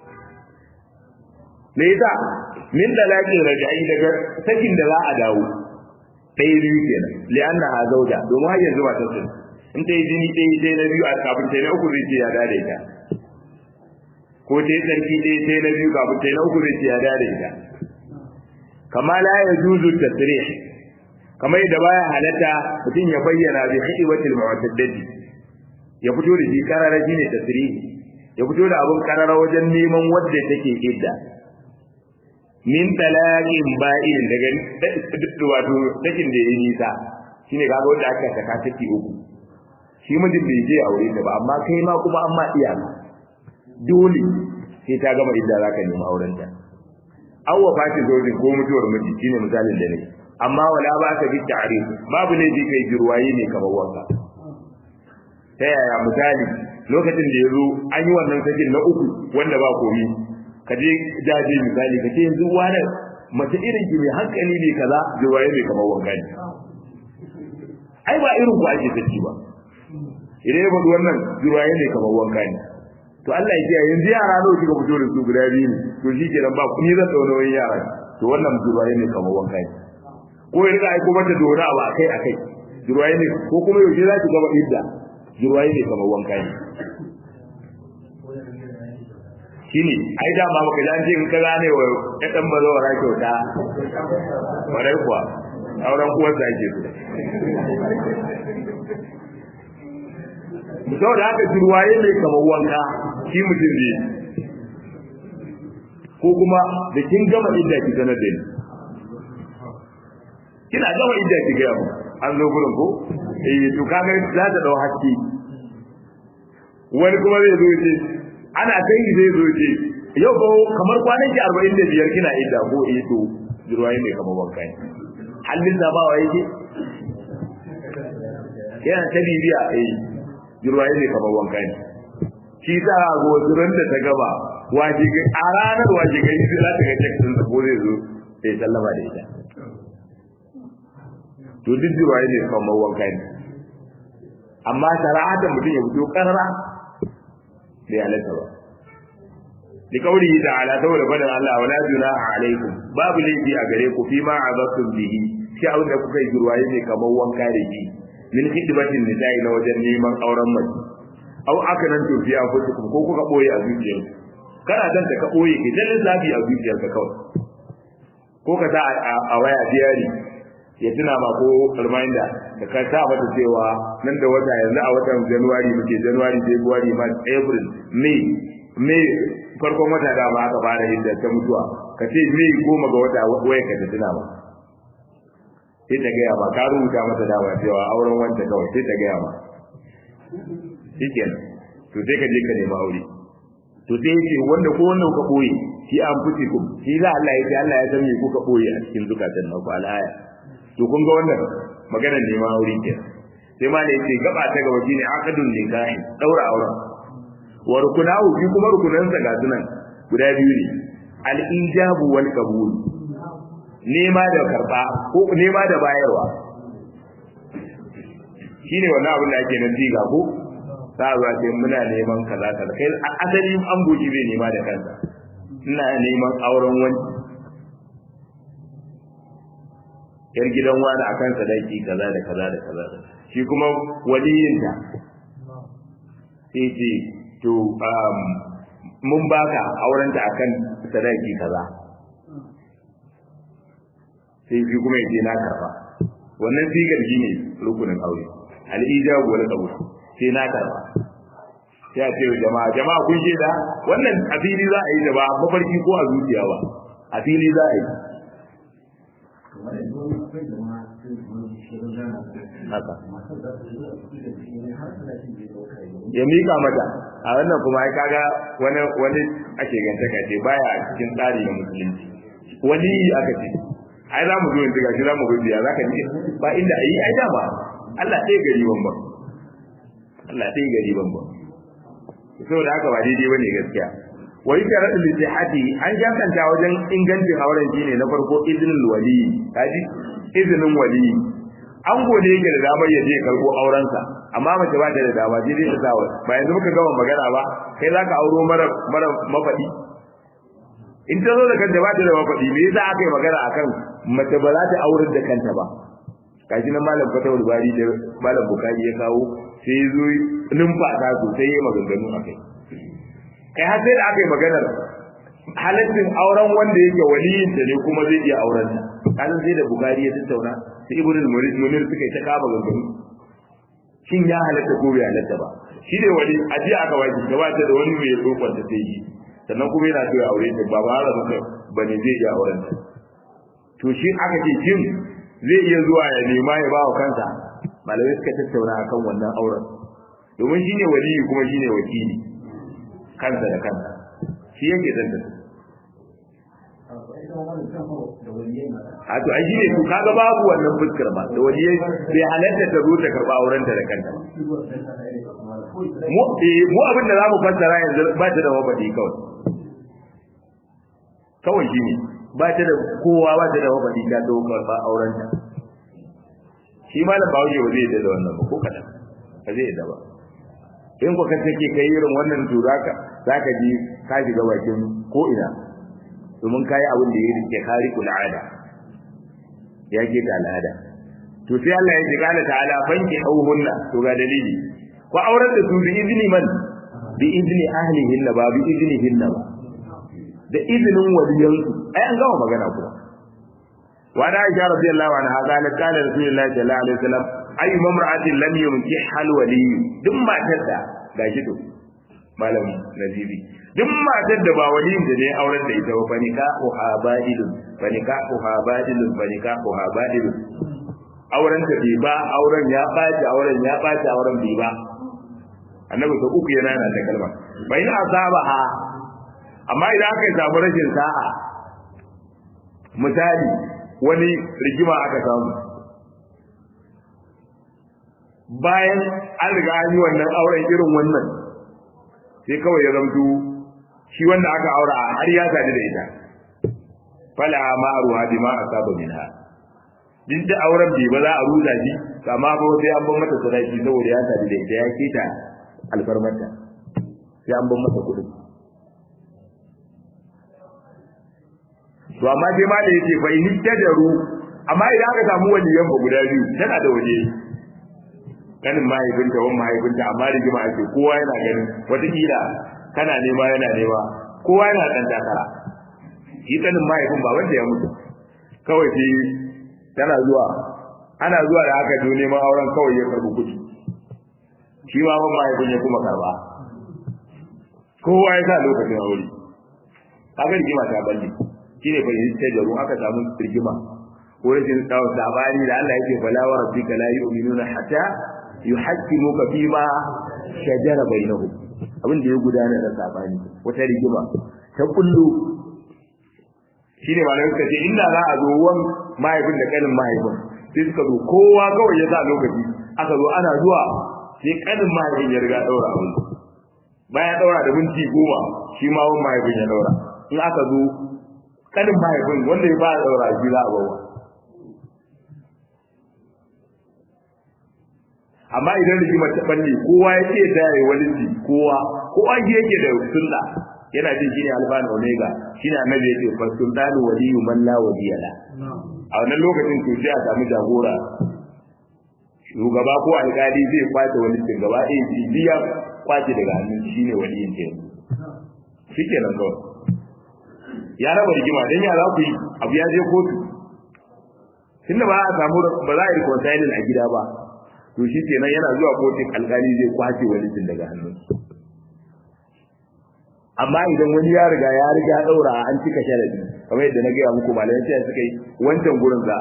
me yasa min dalakin rajai daga sakin da za a dawo ɗaya biyu kenan li'anna ha zauja domin har yanzu ba ta sun in ta yi jini ɗaya ɗaya na biyu a kafin ta na uku zai ce ya dade ta ko ta yi tsarki ɗaya ɗaya na biyu kafin ta na uku zai ce ya dade ta kama la ya juzu tasrih kamar yadda baya halatta mutum ya bayyana bi hidiwatil mu'taddadi ya fito da shi karara shine tasrih ya fito da abun karara wajen neman wadda take idda min talaqin ba'in daga wato sakin da yayi nisa shine kaga wanda aka saka saki uku shi mijin bai je aure ta ba amma kai ma kuma amma iyaka dole sai ta gama idda zaka nemi auren ta aw wafati zojin ko mutuwar miji shine misalin da nake amma wala ba ka bi ta'rif babu ne bi kai jirwaye ne kamar wanka ta yaya misali lokacin da yazo an yi wannan sakin na uku wanda ba komi ka je jaje misali ka ce yanzu wani mace irin ki mai hankali ne kaza jirwaye ne kamar wanka ne ai ba irin ku ake saki ba idan ya faɗi wannan jirwaye ne kamar wanka ne to Allah ya kiyaye yanzu yara nawa kika fito da su guda biyu ne to shi kenan ba ni zan tsauna wani yara to wannan jirwaye ne kamar wanka ne ko ya rika aiko mata dora abu akai akai jirwaye ne ko kuma yaushe za ki gaba idda jirwaye ne kamar wanka ne shine ai da ma baka ji an ce in ka gane wa ya dan bazo wa kyauta kwarai kuwa auren uwar da ake so saboda haka jirwaye mai kamar wanka shi mutum zai ko kuma da kin gama idda ki sanar da ni kina gama idda ki gaya mu an zo gurin ko eh to kaga za ta dau haske wani kuma zai zo ce ana kai zai zo ce yau ko kamar kwanan ki 45 kina idda ko eh to jirwaye mai kamar wanka ne hallin da bawa yake yana ta bibiya eh jirwaye mai kamar wanka ne shi ta go zuran da ta gaba waje ga a ranar waje ga sai za ta ga check din ko zai zo sai sallama da ita to duk jirwaye ne kamar wanka ne amma shari'atan mutum ya fito karara bai halatta ba li kauli ta'ala saboda fadan Allah wala junaha alaikum babu laifi a gare ku fi ma azabtum bihi shi abin da kuka yi jirwaye ne kamar wanka da shi min khidmatin nisa'i na wajen neman auren mace au aka nan tofi a fusukum ko kuka boye a zuciyar kana dan ka boye ke dan zabi a zuciyar ka kawai ko ka sa a waya diary ya tuna ma ko reminder da ka sa mata cewa nan da wata yanzu a watan January muke January February March April May May farkon wata da ba aka fara yin da ta mutuwa ka ce May goma ga wata waya ka ta tuna ma sai ta gaya ma ka rubuta mata dama cewa auren wanda kawai sai ta gaya ma shikenan to sai ka je ka nemi aure to sai yace wanda ko wanda kuka boye shi an fusi ku shi za Allah ya ce Allah ya san me kuka boye a cikin zukatan naku al'aya to kun ga wannan maganar neman aure ke sai ma ne yace gaba ta gaba shine aqdun nikahi daura auren wa rukunahu shi kuma rukunansa ga sunan guda biyu ne al-ijabu wal qabul nema da karba ko nema da bayarwa shine wannan abin da ake nan diga ko za a ce muna neman kaza kaza kai asali an goji bai nema da kansa ina neman auren wani yar gidan wani akan sadaki kaza da kaza da kaza shi kuma waliyinta sai ce to mun baka aurenta akan sadaki kaza sai shi kuma yace na karba wannan sigar shi ne rukunin aure al-ijabu wal qabul sai na karba sai a ce jama'a jama'a kun ce da wannan a fili za a yi da ba mafarki ko a zuciya ba a fili za a yi haka ya mika mata a wannan kuma ai kaga wani wani ake gantaka ce baya cikin tsari na musulunci wani aka ce ai za mu zo yanzu gashi za mu zo biya za ka ji ba inda ayi ai dama Allah sai gari ban ba Allah sai gari ban ba saboda haka ba daidai bane gaskiya wai karatu litihati an jakanta wajen ingancin auren shine na farko izinin wali kaji izinin wali an gode yake da damar ya je karbo aurensa amma mace ba ta da dama je ta sawa ba yanzu muka gama magana ba kai zaka auro mara mara mafadi in ta zo da kanta ba ta da mafadi me yasa aka yi magana akan mace ba za ta aurar da kanta ba kaji na malam fatawul bari da malam bukari ya kawo sai zo numfasa sosai ya maganganu a kai kai har sai da aka yi maganar halaccin auren wanda yake waliyin ta ne kuma zai iya auren ta kasan sai da bukari ya tattauna sai ibn munir suka yi ta kama maganganu shin ya halatta ko bai halatta ba shi ne wani ajiya aka waje gabata da wani mai tsokon ta sai yi sannan kuma yana so ya aure ta ba ba har muka bane zai iya auren ta to shi aka ce shin zai iya zuwa ya nema ya ba wa kansa malamai suka tattauna akan wannan auren domin shine waliyi kuma shine wakili kansa da kansa shi yake zanta a to ai shine to kaga babu wannan fuskar ba da waliyai bai halatta ta zo ta karba auren ta da kanta mu mu abin da zamu fassara yanzu ba ta da wabadi kawai kawai shine ba ta da kowa ba ta da wabadi ta zo karba auren ta shi malam ba wuce ba zai da wannan ba ko kadan ba zai da ba in ko ka take kai irin wannan tura ka zaka ji ka shiga bakin ko ina domin kai abin da ya rike kari kul ada ya ke da al'ada to sai Allah ya ji kana ta'ala banki auhunna to ga dalili ko auren da su bi izini man bi izini ahlihinna ba bi iznihinna ba da izinin waliyansu ai an gama magana kuma wa da Aisha radiyallahu anha qalat qala Rasulullahi sallallahu alaihi wasallam ay mamra'atin lam yumkih hal wali duk matar da gashi to malam nazibi duk matar da ba waliyin da ne auren da ita ba nika uha badilun fa nikahuha badilun fa nikahuha badilun auren ta bai ba auren ya baci auren ya baci auren bai ba annabi ta uku yana yana da kalma bai na asabaha amma idan aka samu rashin sa'a misali wani rigima aka samu bayan an riga an yi wannan auren irin wannan sai kawai ya zamto shi wanda aka aura har ya sadu da ita fala ma ruha bima asaba minha din da auren bai ba za a ruza shi amma ba sai an bar mata sadaki saboda ya sadu da ita ya kita alfarmanta sai an bar masa kuɗin to amma sai ma da yake fa in tajaru amma idan aka samu waliyan ba guda biyu tana da waje kanin mahaifinta wani mahaifinta amma rigima ake kowa yana ganin wataƙila kana nema yana nema kowa yana ɗan takara shi kanin mahaifin ba wanda ya mutu kawai sai tana zuwa ana zuwa da haka zo neman auren kawai ya karɓi kuɗi shi ma ban mahaifin ya kuma karɓa kowa ya sa lokacin aure haka rigima ta balle shi ne fahimtar da ruwa aka samu rigima ko rashin tsawon sabani da Allah yake fala wa rabbika la yu'minuna hatta yuhaqqimuka fi ma shajara bainahum abin da ya gudana da sabani wata rigima ta kullu shine malamai suka ce inda za a zo wan mahaifin da kanin mahaifin sai suka zo kowa kawai ya sa lokaci aka zo ana zuwa sai kanin mahaifin ya riga daura aure bayan daura da minti goma shi ma wan mahaifin ya daura in aka zo kanin mahaifin wanda ya ba daura shi za a bawa amma idan rigimar ta balle kowa ya ce ta yi walici kowa kowa shi yake da sunna yana jin shine alfa da omega shine annabi yake fa sultanu waliyu man la waliyala a wannan lokacin to sai a samu jagora shugaba ko alkali zai kwace walicin gaba ɗaya shi biya kwace daga hannun shine waliyin ke shikenan kawai ya raba rigima dan ya za ku yi abu ya je kotu tunda ba a samu ba za a yi reconciling a gida ba to shi kenan yana zuwa kotun alkali zai kwace walicin daga hannun amma idan wani ya riga ya riga daura an cika sharadi kamar yadda na gaya muku malamai sai suka yi wancan gurin za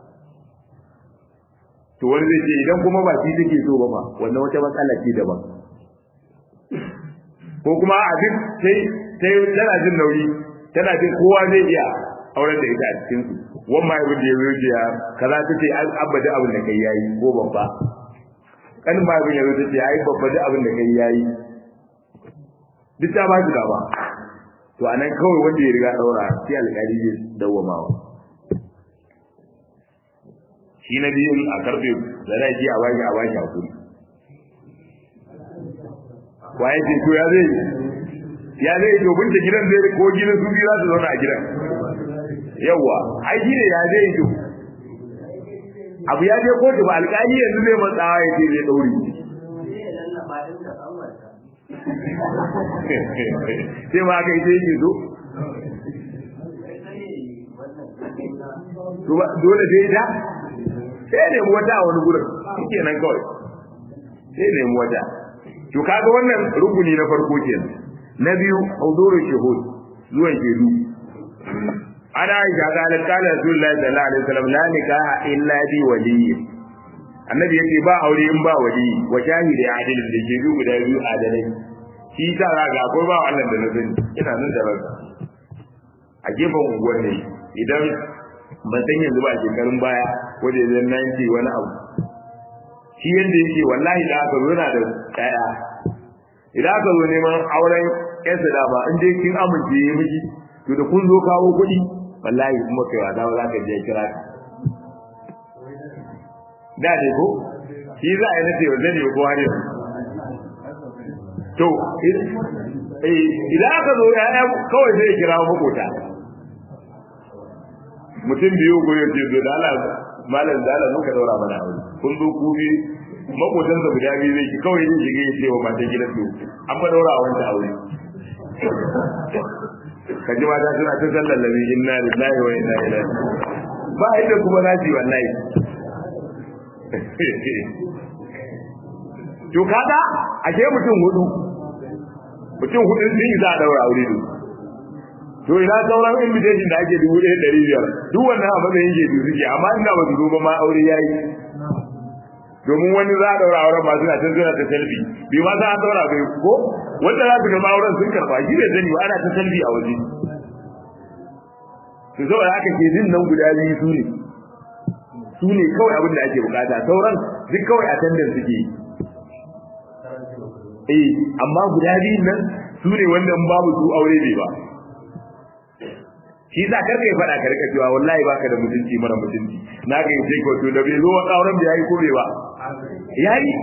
to wani zai ce idan kuma ba shi take so ba ma wannan wata matsala ce daban ko kuma a duk sai sai tana jin nauyi tana jin kowa zai iya auren da ita a cikin su wannan mai da ya ya kaza tace abada abin da kai yayi ko babba kan ma bin yazo tace ai babba da abin da kai yayi duk ta ba shi gaba to anan kawai wanda ya riga daura sai alƙali ya dawwamawa shi na biyun a karfe da zai ji a baki a baki hakuri waye ce to ya zai ya zai to bin da gidan zai ko gidan su biyu za su zauna a gidan yawa ai shi ne ya zai to abu ya je kotu ba alƙali yanzu zai matsawa ya ce zai dauri sai ma aka ita yake zo dole sai ita sai nemi wata a wani gurin shi nan kawai sai nemi wata to kaga wannan rukuni na farko kenan na biyu huduru shuhud zuwan shedu ana aisha kala kala rasulullahi sallallahu alaihi wasallam la nikaha illa bi waliyyi annabi yake ba aure in ba wali wa shahidi adilin da ke biyu guda biyu adalai shi ta raga akwai ba wannan da na sani ina nan da ranka a gefen unguwar ne idan ban san yanzu ba shekarun baya ko da yanzu na yanke wani abu shi yadda yake wallahi da aka zo yana da kaya idan aka zo neman auren yansa da ba in dai kin amince ya miki to da kun zo kawo kuɗi wallahi kuma kai wata ba za ka je kira ka da ne ko shi za a yi nace wanda ne ko har yanzu to idan aka zo ya kawai zai kira makota mutum biyu ko ya ce da Allah malam da Allah muka daura mana aure kun zo ku bi makotan sa guda biyu zai kawai zai shiga ya ce wa matan gidan su an fa daura wancan aure ka ji mata suna ta sallar labi inna lillahi wa inna ilaihi ba inda kuma za su yi wallahi to kaga ashe mutum hudu mutum hudu sun yi za a daura aure da to ina sauran invitation da ake dubu ɗaya ɗari biyar duk wannan a matsayin ke suke amma ina ba su zo ba ma aure ya yi domin wani za a daura auren masu na can suna ta selfi bai ma za a daura bai ko wanda za su gama auren sun karɓa shi bai sani ba ana ta selfi a waje to saboda haka ke jin nan guda biyu su ne su ne kawai abin da ake bukata sauran duk kawai attendance suke yi eh amma guda biyun nan su ne wanda in babu su aure bai ba shi za karka ya faɗa karka cewa wallahi baka da mutunci mara mutunci na ga yace ko to da bai zo wa auren da yayi ko bai ba yayi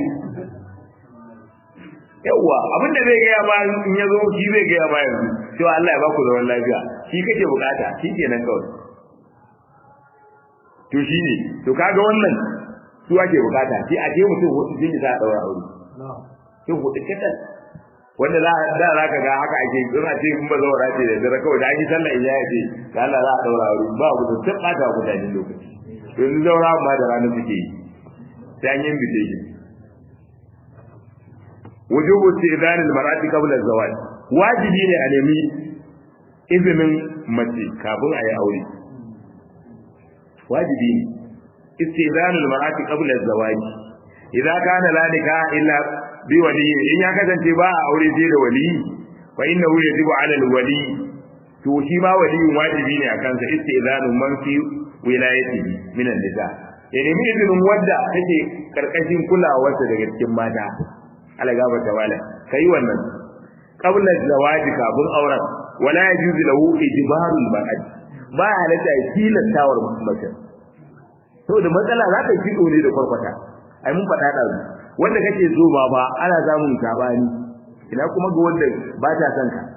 yawa abin da zai gaya ma in ya zo shi zai gaya ma yanzu cewa Allah ya baku zaman lafiya shi kake bukata shi kenan kawai to shi ne to kaga wannan su ake bukata sai a je mutum hudu sun yi za a daura aure sai hudu kadan wanda za da za ka ga haka ake in a ce in ba zaura ce da dare kawai da an yi sallah in ya ce ga Allah za a daura aure ba ku da tabbata wa mutane lokaci to yanzu zaura ma da ranar suke yi sai an yi invitation wujubu istidhan al-mar'ati qabla az-zawaj wajibi ne a nemi izinin mace kafin a yi aure wajibi ne istidhan al-mar'ati qabla az-zawaj idza kana la nikaha illa bi wali in ya kasance ba a aure sai da wali fa innahu yajibu 'ala al-wali to shi ma waliyin wajibi ne akan sa istidhanu man fi wilayatihi min an-nisa ya nemi izinin wadda take karkashin kulawarsa daga cikin mata ala gaba ta wala kai wannan qabla zawaji kafin auren wala yajuzu lahu ijbarul mar'at ba halatta tilastawar mace saboda matsala za ta kido ne da kwarkwata ai mun faɗa da wanda kake so ba ba ana samun sabani ina kuma ga wanda ba ta son ka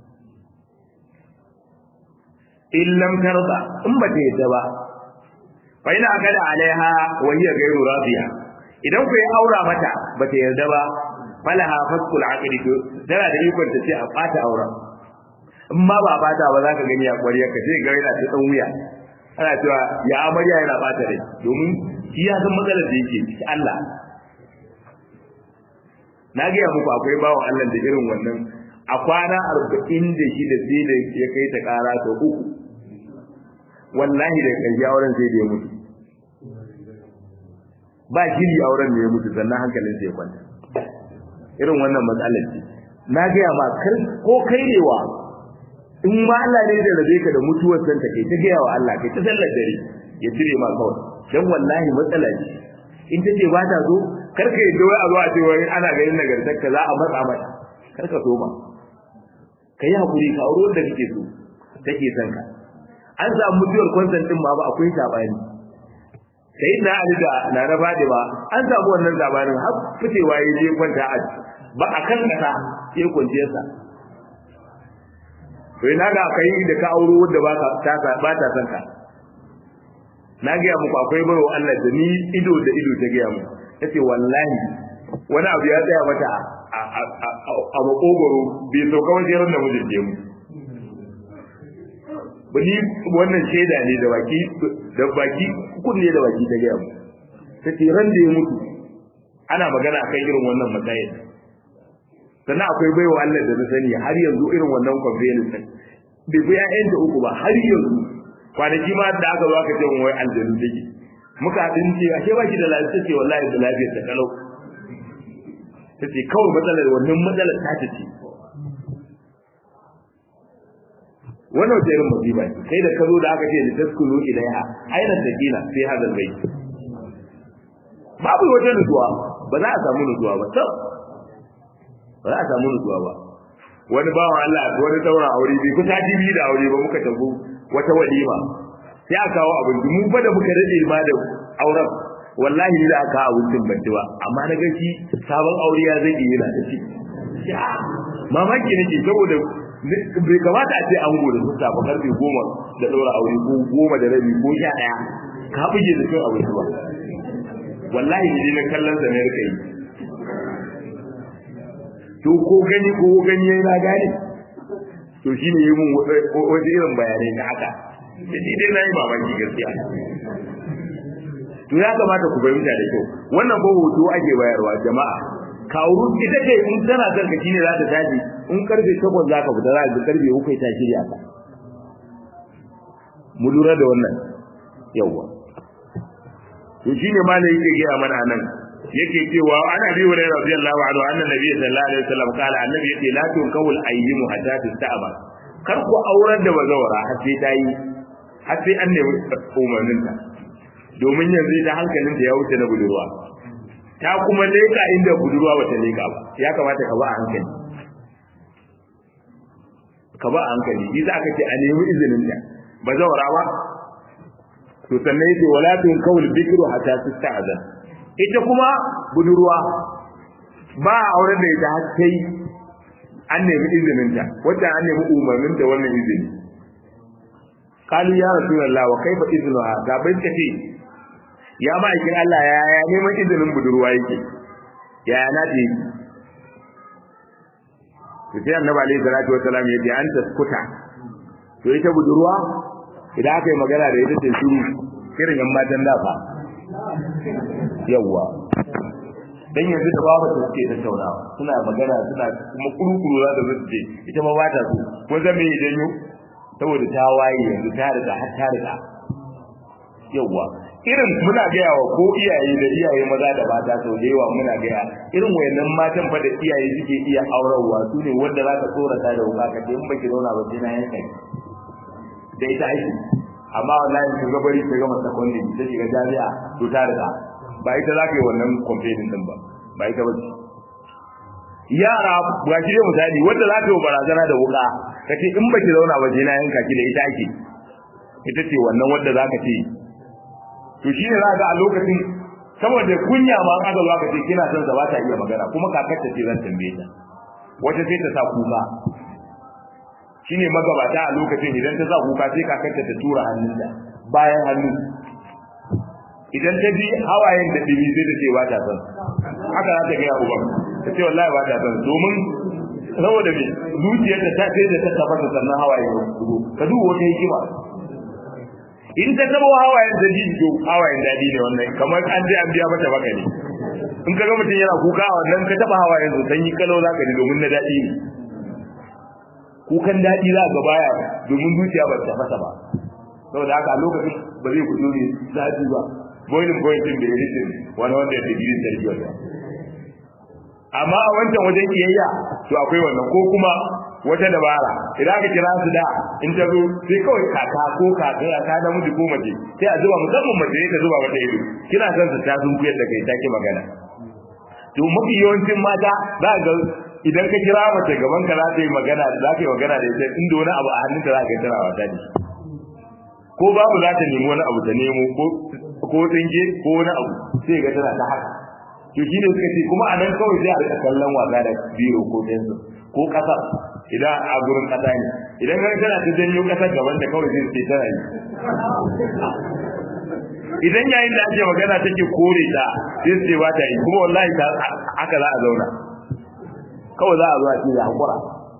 in lam tarda in ba ta yadda ba fa ina kada alaiha wa hiya ghayru radiya idan ku yi aura mata ba ta yarda ba falaha fasqul aqdi to tana da ikon ta ce a bata auren in ma ba bata ba za ka gani a ƙwariyar ka sai ga yana ta dan wuya ana cewa ya amarya yana bata rai domin shi ya san matsalar da yake ciki Allah na gaya muku akwai bawan Allah da irin wannan a kwana arba'in da shi da sai da ya kai ta ƙara ta uku wallahi da ƙarshe auren sai da ya mutu ba shiri auren da ya mutu sannan hankalin sai ya kwanta irin wannan matsalar ce na gaya ma kar ko kairewa in ma Allah ne da rabe ka da mutuwar san ta kai ta gaya wa Allah kai ta sallar dare ya cire ma kawai dan wallahi matsala ce in ta ce ba ta zo kar ka yadda wai a zo a ce wai ana ganin nagartar ka za a matsa mata kar ka so ma ka yi hakuri ka aure wanda kake so take son ka an samu mutuwar kwansan din ma ba akwai sabani sai na ali da na na fadi ba an samu wannan zabanin har fitewa ya je kwanta a ba a kan kasa sai kwanciyar sa to ina ga kai da ka auro wanda ba ka ta ba ta san ka na ga muku akwai baro Allah da ni ido da ido ta ga mu tace wallahi wani abu ya tsaya mata a makogoro bai sauka wajen ran da mijin je mu bani wannan shaida ne da baki da baki kunne da baki ta gaya mu tace ran da ya mutu ana magana akan irin wannan matsayin sannan akwai baiwa Allah da na sani har yanzu irin wannan conveyance din bai fi ƴaƴan da uku ba har yanzu kwanaki ma da aka zo aka ce mun wai aljanu take muka hadin ce ashe ba shi da lafiya ce wallahi da lafiyar ta kalau tace kawai matsalar wannan matsalar ta ce wannan wata irin musiba ce kai da ka zo da aka ce da taskulu ilaiha aina sakina sai hadal bai babu wata nutsuwa ba za a samu nutsuwa ba to ba za a samu nutsuwa ba wani bawan Allah wani daura aure bai kusa jibi da aure ba muka tafi wata walima sai aka kawo abinci mu fa da muka rade ma da auren wallahi ni da aka kawo abincin ban ba amma na ga shi sabon aure ya zai yi yana da shi mamaki nake saboda bai kamata a ce an gode sun safa karfe goma da ɗora aure ko goma da rabi ko sha ɗaya ka buge da cin abinci ba wallahi ne na kallon sa ne rika yi to ko gani ko gani yayi na gane to shi ne yi mun wasu irin bayanai na haka da ni dai na yi mamaki gaskiya to ya kamata ku fahimta da kyau wannan ko hoto ake bayarwa jama'a kawo ita ce in tana son ka shine za ta tashi in karfe takwas za ka fita za ka karfe uku ta shirya ka mu lura da wannan yawwa to shine ma ne yake gaya mana nan yake cewa ana bi wa radiyallahu anhu anna nabiy sallallahu alaihi wasallam kala annabi yake la tun kawul ayyimu hatta tasta'ba kar ku aurar da bazawara har sai ta yi har sai an nemi umarnin ta domin yanzu da hankalin da ya wuce na budurwa ta kuma leka inda budurwa bata leka ba ya kamata ka ba a hankali ka ba a hankali shi za ka ce a nemi izinin ta bazawara ba to sannan yake wala tun kawul bikru hatta tasta'zan ita kuma budurwa ba a auren da ita har sai an nemi izinin ta wacce an nemi umarnin ta wannan izini kalu ya rasulullah wa kaifa iznuha ga bai ce ya ma'aikin Allah ya ya neman izinin budurwa yake ya ya nata yake to sai annabi alaihi salatu wassalam ya ce an taskuta to ita budurwa idan aka yi magana da ita ce shiru irin yan matan dafa yawwa dan yanzu da babu ta suke tattaunawa suna magana suna kuma kurukuru za ta zo ce ita ma ba ta so ko zan me idan yau saboda ta waye yanzu ta riga har ta riga yawwa irin muna gaya wa ko iyaye da iyaye maza da mata sau da yawa muna gaya irin wayannan matan fa da iyaye suke iya aurarwa su ne wanda za ka tsorata da wuka ka ce in baki zauna ba sai na yanka da ita aiki amma wallahi ka ga bari ta gama secondary ta shiga jami'a to ta riga ba ita za ka yi wannan complaining din ba ba ita bace yara ga shi dai misali wanda za ta yi barazana da wuka ka ce in baki zauna ba sai na yanka ki da ita ake ita ce wannan wanda za ka ce to shi ne za ga a lokacin saboda kunya ma aka zo aka ce kina son sa ba ta iya magana kuma kakar ta ce zan tambaye ta wata sai ta sa kuka shine magabata a lokacin idan ta sa kuka sai kakarta ta tura hannunta bayan hannu idan ta ji hawayen da dimi sai ta ce ba ta son haka za ta gaya uban ta ce wallahi ba ta son domin saboda me zuciyarta ta sai da ta tafasa sannan hawaye ya shigo ka duba wata hikima in ta tabo hawayen da ji to hawayen dadi ne wannan kamar an je an biya mata baka ne in ka ga mutum yana kuka a wannan ka taba hawayen su sanyi kalau za ka ji domin na dadi ne kukan daɗi za ga baya domin zuciya ba ta fasa ba saboda haka a lokacin ba zai fito ne zafi ba boiling point din da ya rike wani wanda ya digiri sarki wata amma a wancan wajen kiyayya to akwai wannan ko kuma wata dabara idan aka kira su da in ta zo sai kawai kaka ko kaka ya ta namiji ko mace sai a zuba musamman mace ta zuba mata ido kina son su ta sun kuyar da kai ta ki magana to mafi yawancin mata za ga idan ka kira mace gaban ka za ta yi magana za ka yi magana da ita inda wani abu a hannunta za ka yi tana wata da ko babu za ta nemi wani abu ta nemo ko ko tsinge ko wani abu sai ga tana ta haka to shine suka ce kuma a nan kawai sai a rika kallon wasa da biro ko pencil ko kasar idan a gurin kasa ne idan ga tana ta janyo kasar gaban da kawai sai sai tana yi idan yayin da ake magana take kore ta sai sai ba ta yi kuma wallahi ta haka za a zauna kawai za a zo a ce ya hakura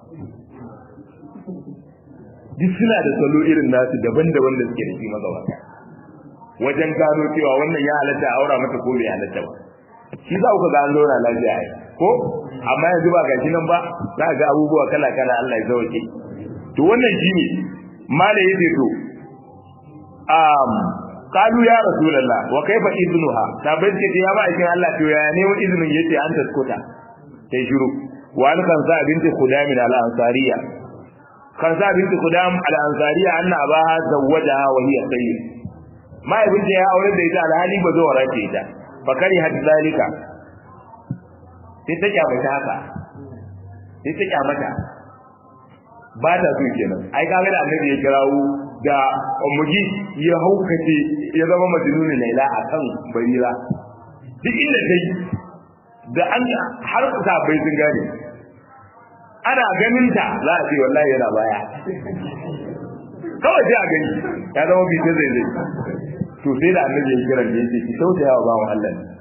duk suna da salo irin nasu daban-daban da suke da shi magabata wajen gano cewa wannan ya halatta a aura mata ko bai halatta ba shi za ku ga an zauna lafiya ai ko amma yanzu ba gashi nan ba za ga abubuwa kala kala Allah ya sauke to wannan shine mala yace to um qalu ya rasulullah wa kaifa idnuha tabai ce ya ba aikin Allah to ya ne wa izinin yace an taskuta sai shiru wa an kan sa binti khudam al ansariya kan sa binti khudam al ansariya anna abaha zawwajaha wa hiya sayyid mai binti ya aure da ita alhali ba zo warace ita fakari had zalika sai ta kyamata haka sai ta kyamata ba ta so kenan ai kaga da annabi ya kirawo da ummugi ya haukace ya zama majnuni laila akan barira duk inda kai da an har ta bai sun gane ana ganin ta za a ce wallahi yana baya kawai sai a gani ya zama bi zai zai to sai da annabi ya kira da yake ki tausaya wa bawan Allah ne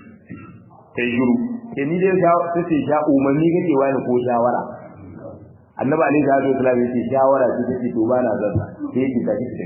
sai shiru ke ni dai ta ce sha umarni kake wani ko shawara annabi alaihi salatu wasallam yace shawara ce take to ba na zan sai yake tafi tafi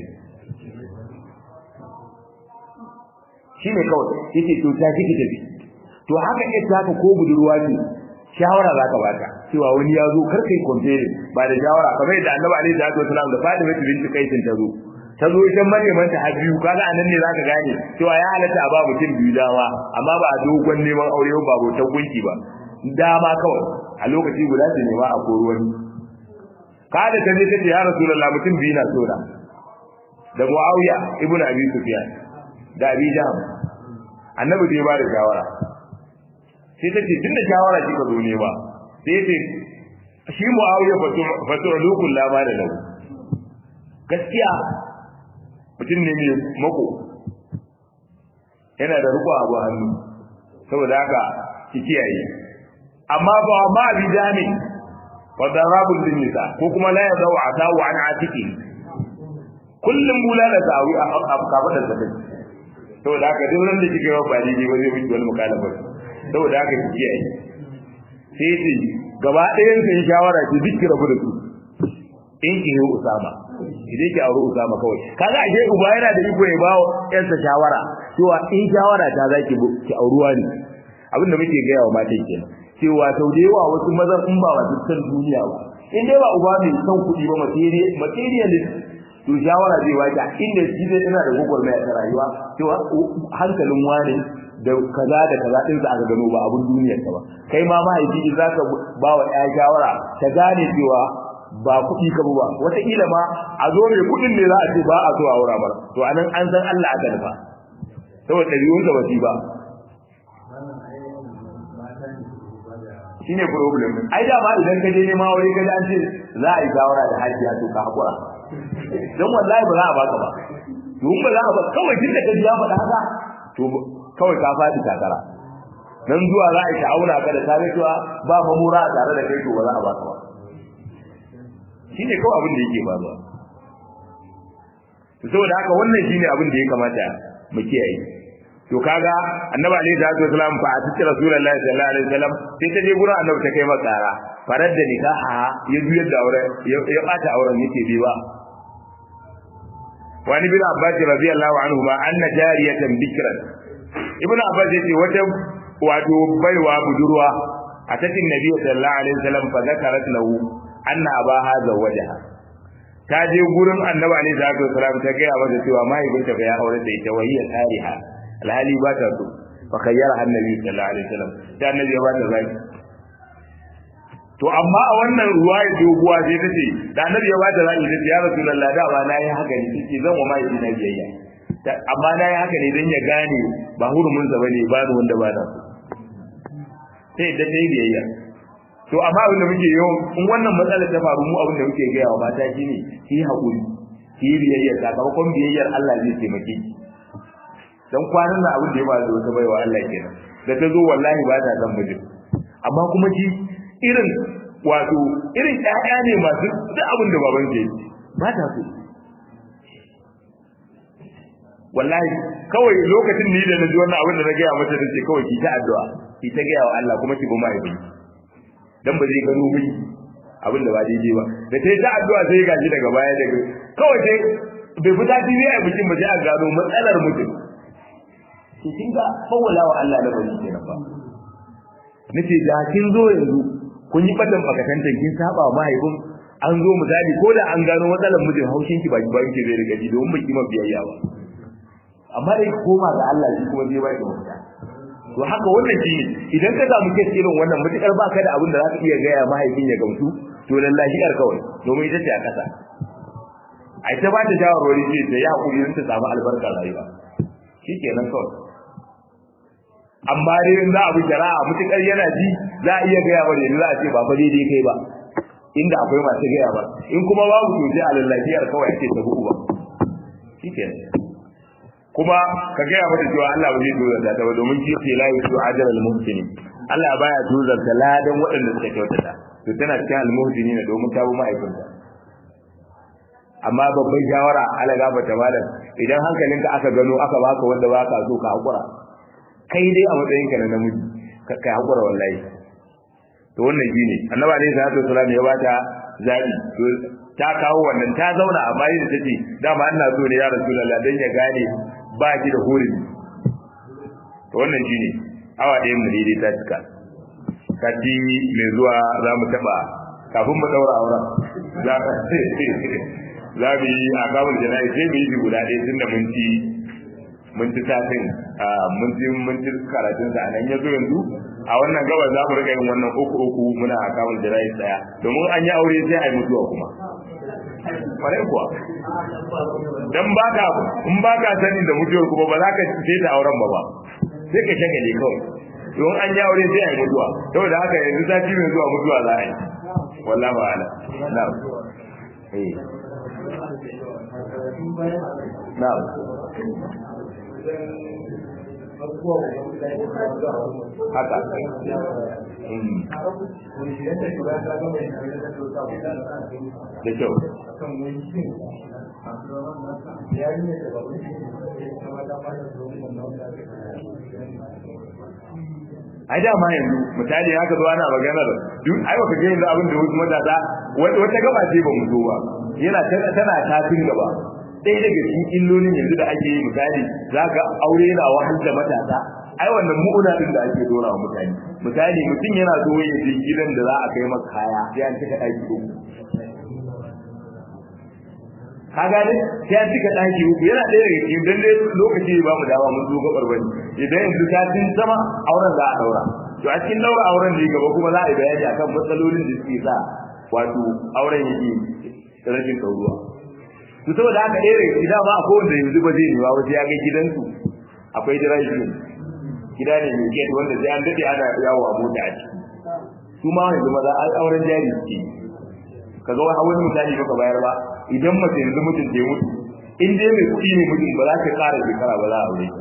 shine kawai yace to ta kike tafi to haka ne ta ko budurwa ce shawara za ka bata cewa wani ya zo kar kai compare ba da shawara kamar yadda annabi alaihi salatu wasallam da Fatima binti Qais ta zo ta zo ita Maryam ta habiyu kaga anan ne zaka gane cewa ya halatta a ba mutum biyu dama amma ba a dogon neman aure ba bautar gunki ba dama kawai a lokaci guda su nema a koro wani kada ta je ta ce ya rasulullah mutum biyu na so da da Muawiya ibn Abi Sufyan da Abi Jahm annabi da ya ba da shawara sai ta ce tunda shawara kika zo ne ba sai ce shi Muawiya fatu lukul lama da lahu gaskiya mutum ne mai mako yana da riko abu hannu saboda haka ki kiyaye amma ba ma bi jami wa darabul nisa ko kuma la ya zawa atawu an atiki kullum bula da zawi a kafa da zakai saboda haka duk ran da kike wa ba daidai ba zai miki wani mukalafa saboda haka ki kiyaye sai ce gaba ɗayan sai shawara ki duk rabu da su in ki yi usama idan ki aure usama kawai kaga ashe uba yana da iko ya bawo yansa shawara cewa in shawara ta zaki ki auruwa ne abin da muke gaya wa matan kenan cewa sau da yawa wasu mazan in ba wasu san duniya ba in dai ba uba mai son kuɗi ba materialist to shawara zai baki inda shi zai ina da gwagwarmaya ta rayuwa cewa hankalin wani da kaza da kaza din sa aka gano ba abun duniyar ka ba kai ma mahaifi za ka ba wa ɗaya shawara ta gane cewa ba kuɗi ka ba wataƙila ma a zo mai kuɗin ne za a ce ba a so a wura mara to anan an san Allah aka nufa saboda ɗabi'unsa ba su ba shine problem ai da ma idan ka je nema wuri ka an ce za a yi shawara da hajiya to ka hakura dan wallahi ba za a baka ba don ba za a ba kawai tunda ka ji ya faɗa haka to kawai ka faɗi takara nan zuwa za a yi auna ka da tare cewa ba mamura a tare da kai to ba za a baka ba shine kawai abin da yake faruwa saboda haka wannan shine abin da ya kamata mu kiyaye to kaga annabi alaihi salatu wasalam fa atici rasulullahi sallallahu alaihi wasallam sai ta je gurin annabi ta kai masa tsara farar da nikaha ya juyar da aure ya bata auren yace bai ba wani bin abbas radiyallahu anhu ma anna jariyatan bikran ibn abbas yace wata wato baiwa budurwa a tatin nabi sallallahu alaihi wasallam fa zakarat lahu anna abaha zawajaha ta je gurin annabi alaihi salatu wasalam ta ga masa cewa mahaifinta fa ya aure da ita wahiya tariha alhali ba ta so fa khayyara annabi sallallahu alaihi wasallam da annabi ya ba ta zaki to amma a wannan ruwaya doguwa sai ta ce da annabi ya ba ta zaki ta ya rasulullah da ba na yi haka ne sai zan wa mai na biyayya amma na yi haka ne dan ya gane ba hurumin sa bane ba ni wanda ba na sai da ta yi biyayya to amma abin da muke yau in wannan matsalar ta faru mu abin da muke gaya wa mata shine ki haƙuri ki biyayya sakamakon biyayyar Allah zai taimake ki dan kwanan nan abin da ya faru da wata baiwa Allah kenan da ta zo wallahi ba ta san mijin amma kuma shi irin wato irin ƴaƴa ne masu duk abin da baban ke ba ta so wallahi kawai lokacin ni da naji wannan abin da na gaya mata da ce kawai ki ta addu'a ki ta gaya wa Allah kuma ki bi mahaifi dan ba zai gano miki abin da ba daidai ba da sai ta addu'a sai ya gaji daga baya daga kawai sai bai fita tv a bikin ba sai a gano matsalar mutum to kin ga fawwala wa Allah da bari kenan ba nace da kin zo yanzu kun yi fatan bakatantan kin saba wa mahaifin an zo misali ko da an gano matsalar mijin haushin ki baki baki zai riga ji domin baki ma biyayya ba amma dai koma ga Allah shi kuma zai baki mafita to haka wannan shi idan ka samu kes irin wannan mutukar baka da abin da za ka iya gaya mahaifin ya gamsu to lallahi yar kawai domin ita ce a kasa ai ta ba ta shawarwari ce ta yi hakuri don ta samu albarkar rayuwa shikenan kawai amma dai in za a bi shari'a mutukar yana ji za a iya gaya ba da za a ce ba fa daidai kai ba inda akwai masu gaya ba in kuma babu to sai a lallafiyar kawai ake ta buku ba shikenan kuma ka gaya mata cewa Allah ba zai tuzarta ta ba domin shi ce la yusu ajral al muhsinin Allah baya tuzarta ladan waɗanda suka kyautata to tana cikin al muhsinin domin ta bi ma'aikunta amma babban shawara ala gaba ta malam idan hankalinka aka gano aka baka wanda baka so ka hakura kai dai a matsayin ka na namiji ka kai hakura wallahi to wannan shine annabi alaihi salatu wasallam ya bata zabi to ta kawo wannan ta zauna a bayi da take dama ina so ne ya rasulullah dan ya gane ba ki da hurumi to wannan shine awa ɗayan mu daidai ta cika sati mai zuwa za mu taɓa kafin mu ɗaura auren za za mu yi a kamun jana'i sai mu yi shi guda ɗaya tun da mun ci mun ci satin mun ci mun ci karatun sa nan ya zo yanzu a wannan gaba za mu rika yin wannan uku uku muna a kamun jana'i tsaya domin an yi aure sai a yi mutuwa kuma kwarai kuwa dan baka in baka sani da mutuwar kuma ba za ka sai ta auren ba ba sai ka shagale kawai don an yi aure sai a yi mutuwa saboda haka yanzu sati mai zuwa mutuwa za a yi wallahi ala na'am eh na'am haka da kyau ai dama yanzu misali haka zo ana maganar duk ai baka ga yanzu abin da wasu matasa wata gaba ce ba mu zo ba yana tana tafin gaba ɗaya daga cikin illolin yanzu da ake yi misali zaka aure yana wahal da matasa ai wannan mu'una din da ake dora wa mutane misali mutum yana zo ya je gidan da za a kai maka kaya sai an cika ɗaki uku ka gane sai an cika ɗaki uku yana ɗaya daga cikin dan dai lokaci ba mu dawa mun zo gabar bane idan yanzu ta tin sama auren za a daura to a cikin daura auren ne gaba kuma za a yi bayani akan matsalolin da suke sa wato auren yake rashin ɗauruwa to saboda haka ɗaya daga cikin dama akwai wanda yanzu ba zai yiwa wajen ya ga gidansu akwai drive gida ne mai gate wanda sai an dade ana yawo a mota a ciki su ma yanzu maza an auren jari suke ka ga wani misali baka bayar ba idan mace yanzu mutum ke mutu in dai mai kuɗi ne mutum ba za ta ƙara shekara ba za a aure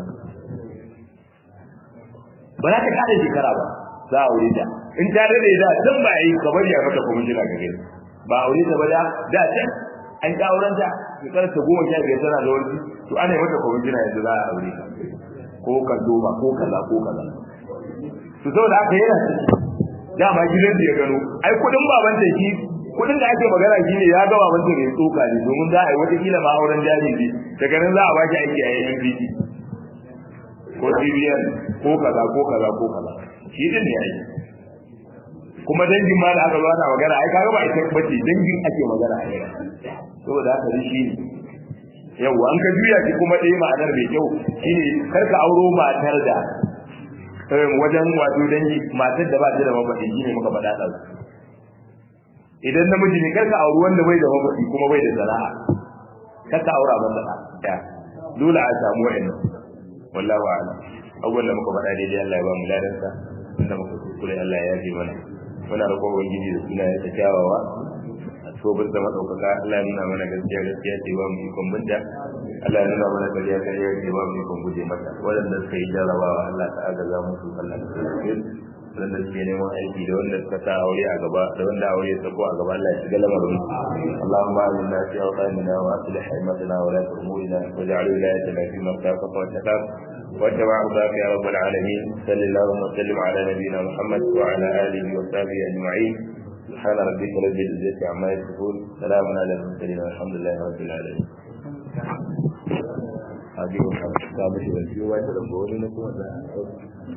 ba za ta ƙara shekara ba za a aure ta in ta dade da dan ba yi ka bari a mata kwamishina ka gani ba aure ta ba da da can an ta auren ta shekarar ta goma sha biyar tana da wani to ana yi mata kwamishina yanzu za a aure ta ko ka duba ko kaza ko kaza to saboda haka yana dama gidan da ya gano ai kudin baban da shi kudin da ake magana shi ne ya ga baban da ya tsoka ne domin za a yi wata kila ma auren jari ne daga nan za a baki aiki a yayin biki ko CBN ko kaza ko kaza ko kaza shi din ne ai kuma dangin ma da aka zo ana magana ai kaga ba ita bace dangin ake magana a yau saboda haka shi ne yawa an ka juya ki kuma ɗaya ma'anar mai kyau shine kar ka auro matar da wajen wato dangi matar da ba ta da mafaɗi shine muka faɗa ɗan idan namiji ne kar ka auri wanda bai da mafaɗi kuma bai da sana'a kar ka aura masa ɗaya dole a samu wa'annan wallahu a'lam abubuwan da muka faɗa daidai Allah ya ba mu ladansa inda muka kuskure Allah ya yafe mana muna roƙon ubangiji da suna ya kyawawa tsobar da maɗaukaka Allah ya nuna mana gaskiya gaskiya ce ba mu ikon binta Allah ya nuna mana ƙarya ƙarya ce ba mu ikon guje mata waɗanda suka yi jarabawa Allah ta agaza musu Allah ta tsare waɗanda suke neman aiki da wanda suka sa aure a gaba da wanda aure ya sako a gaba Allah ya shiga lamarin Allahumma aminna fi awqanina wa aslih haimatana wa la umurina waj'al wilayatina fi man khafaka wa taqaf واتبع رضاك يا رب العالمين صل اللهم وسلم على نبينا محمد وعلى اله وصحبه اجمعين سبحان ربك رب العزة عما يصفون سلام على المرسلين والحمد لله رب العالمين هذه وكانت كامل والجوع تلقوني لكم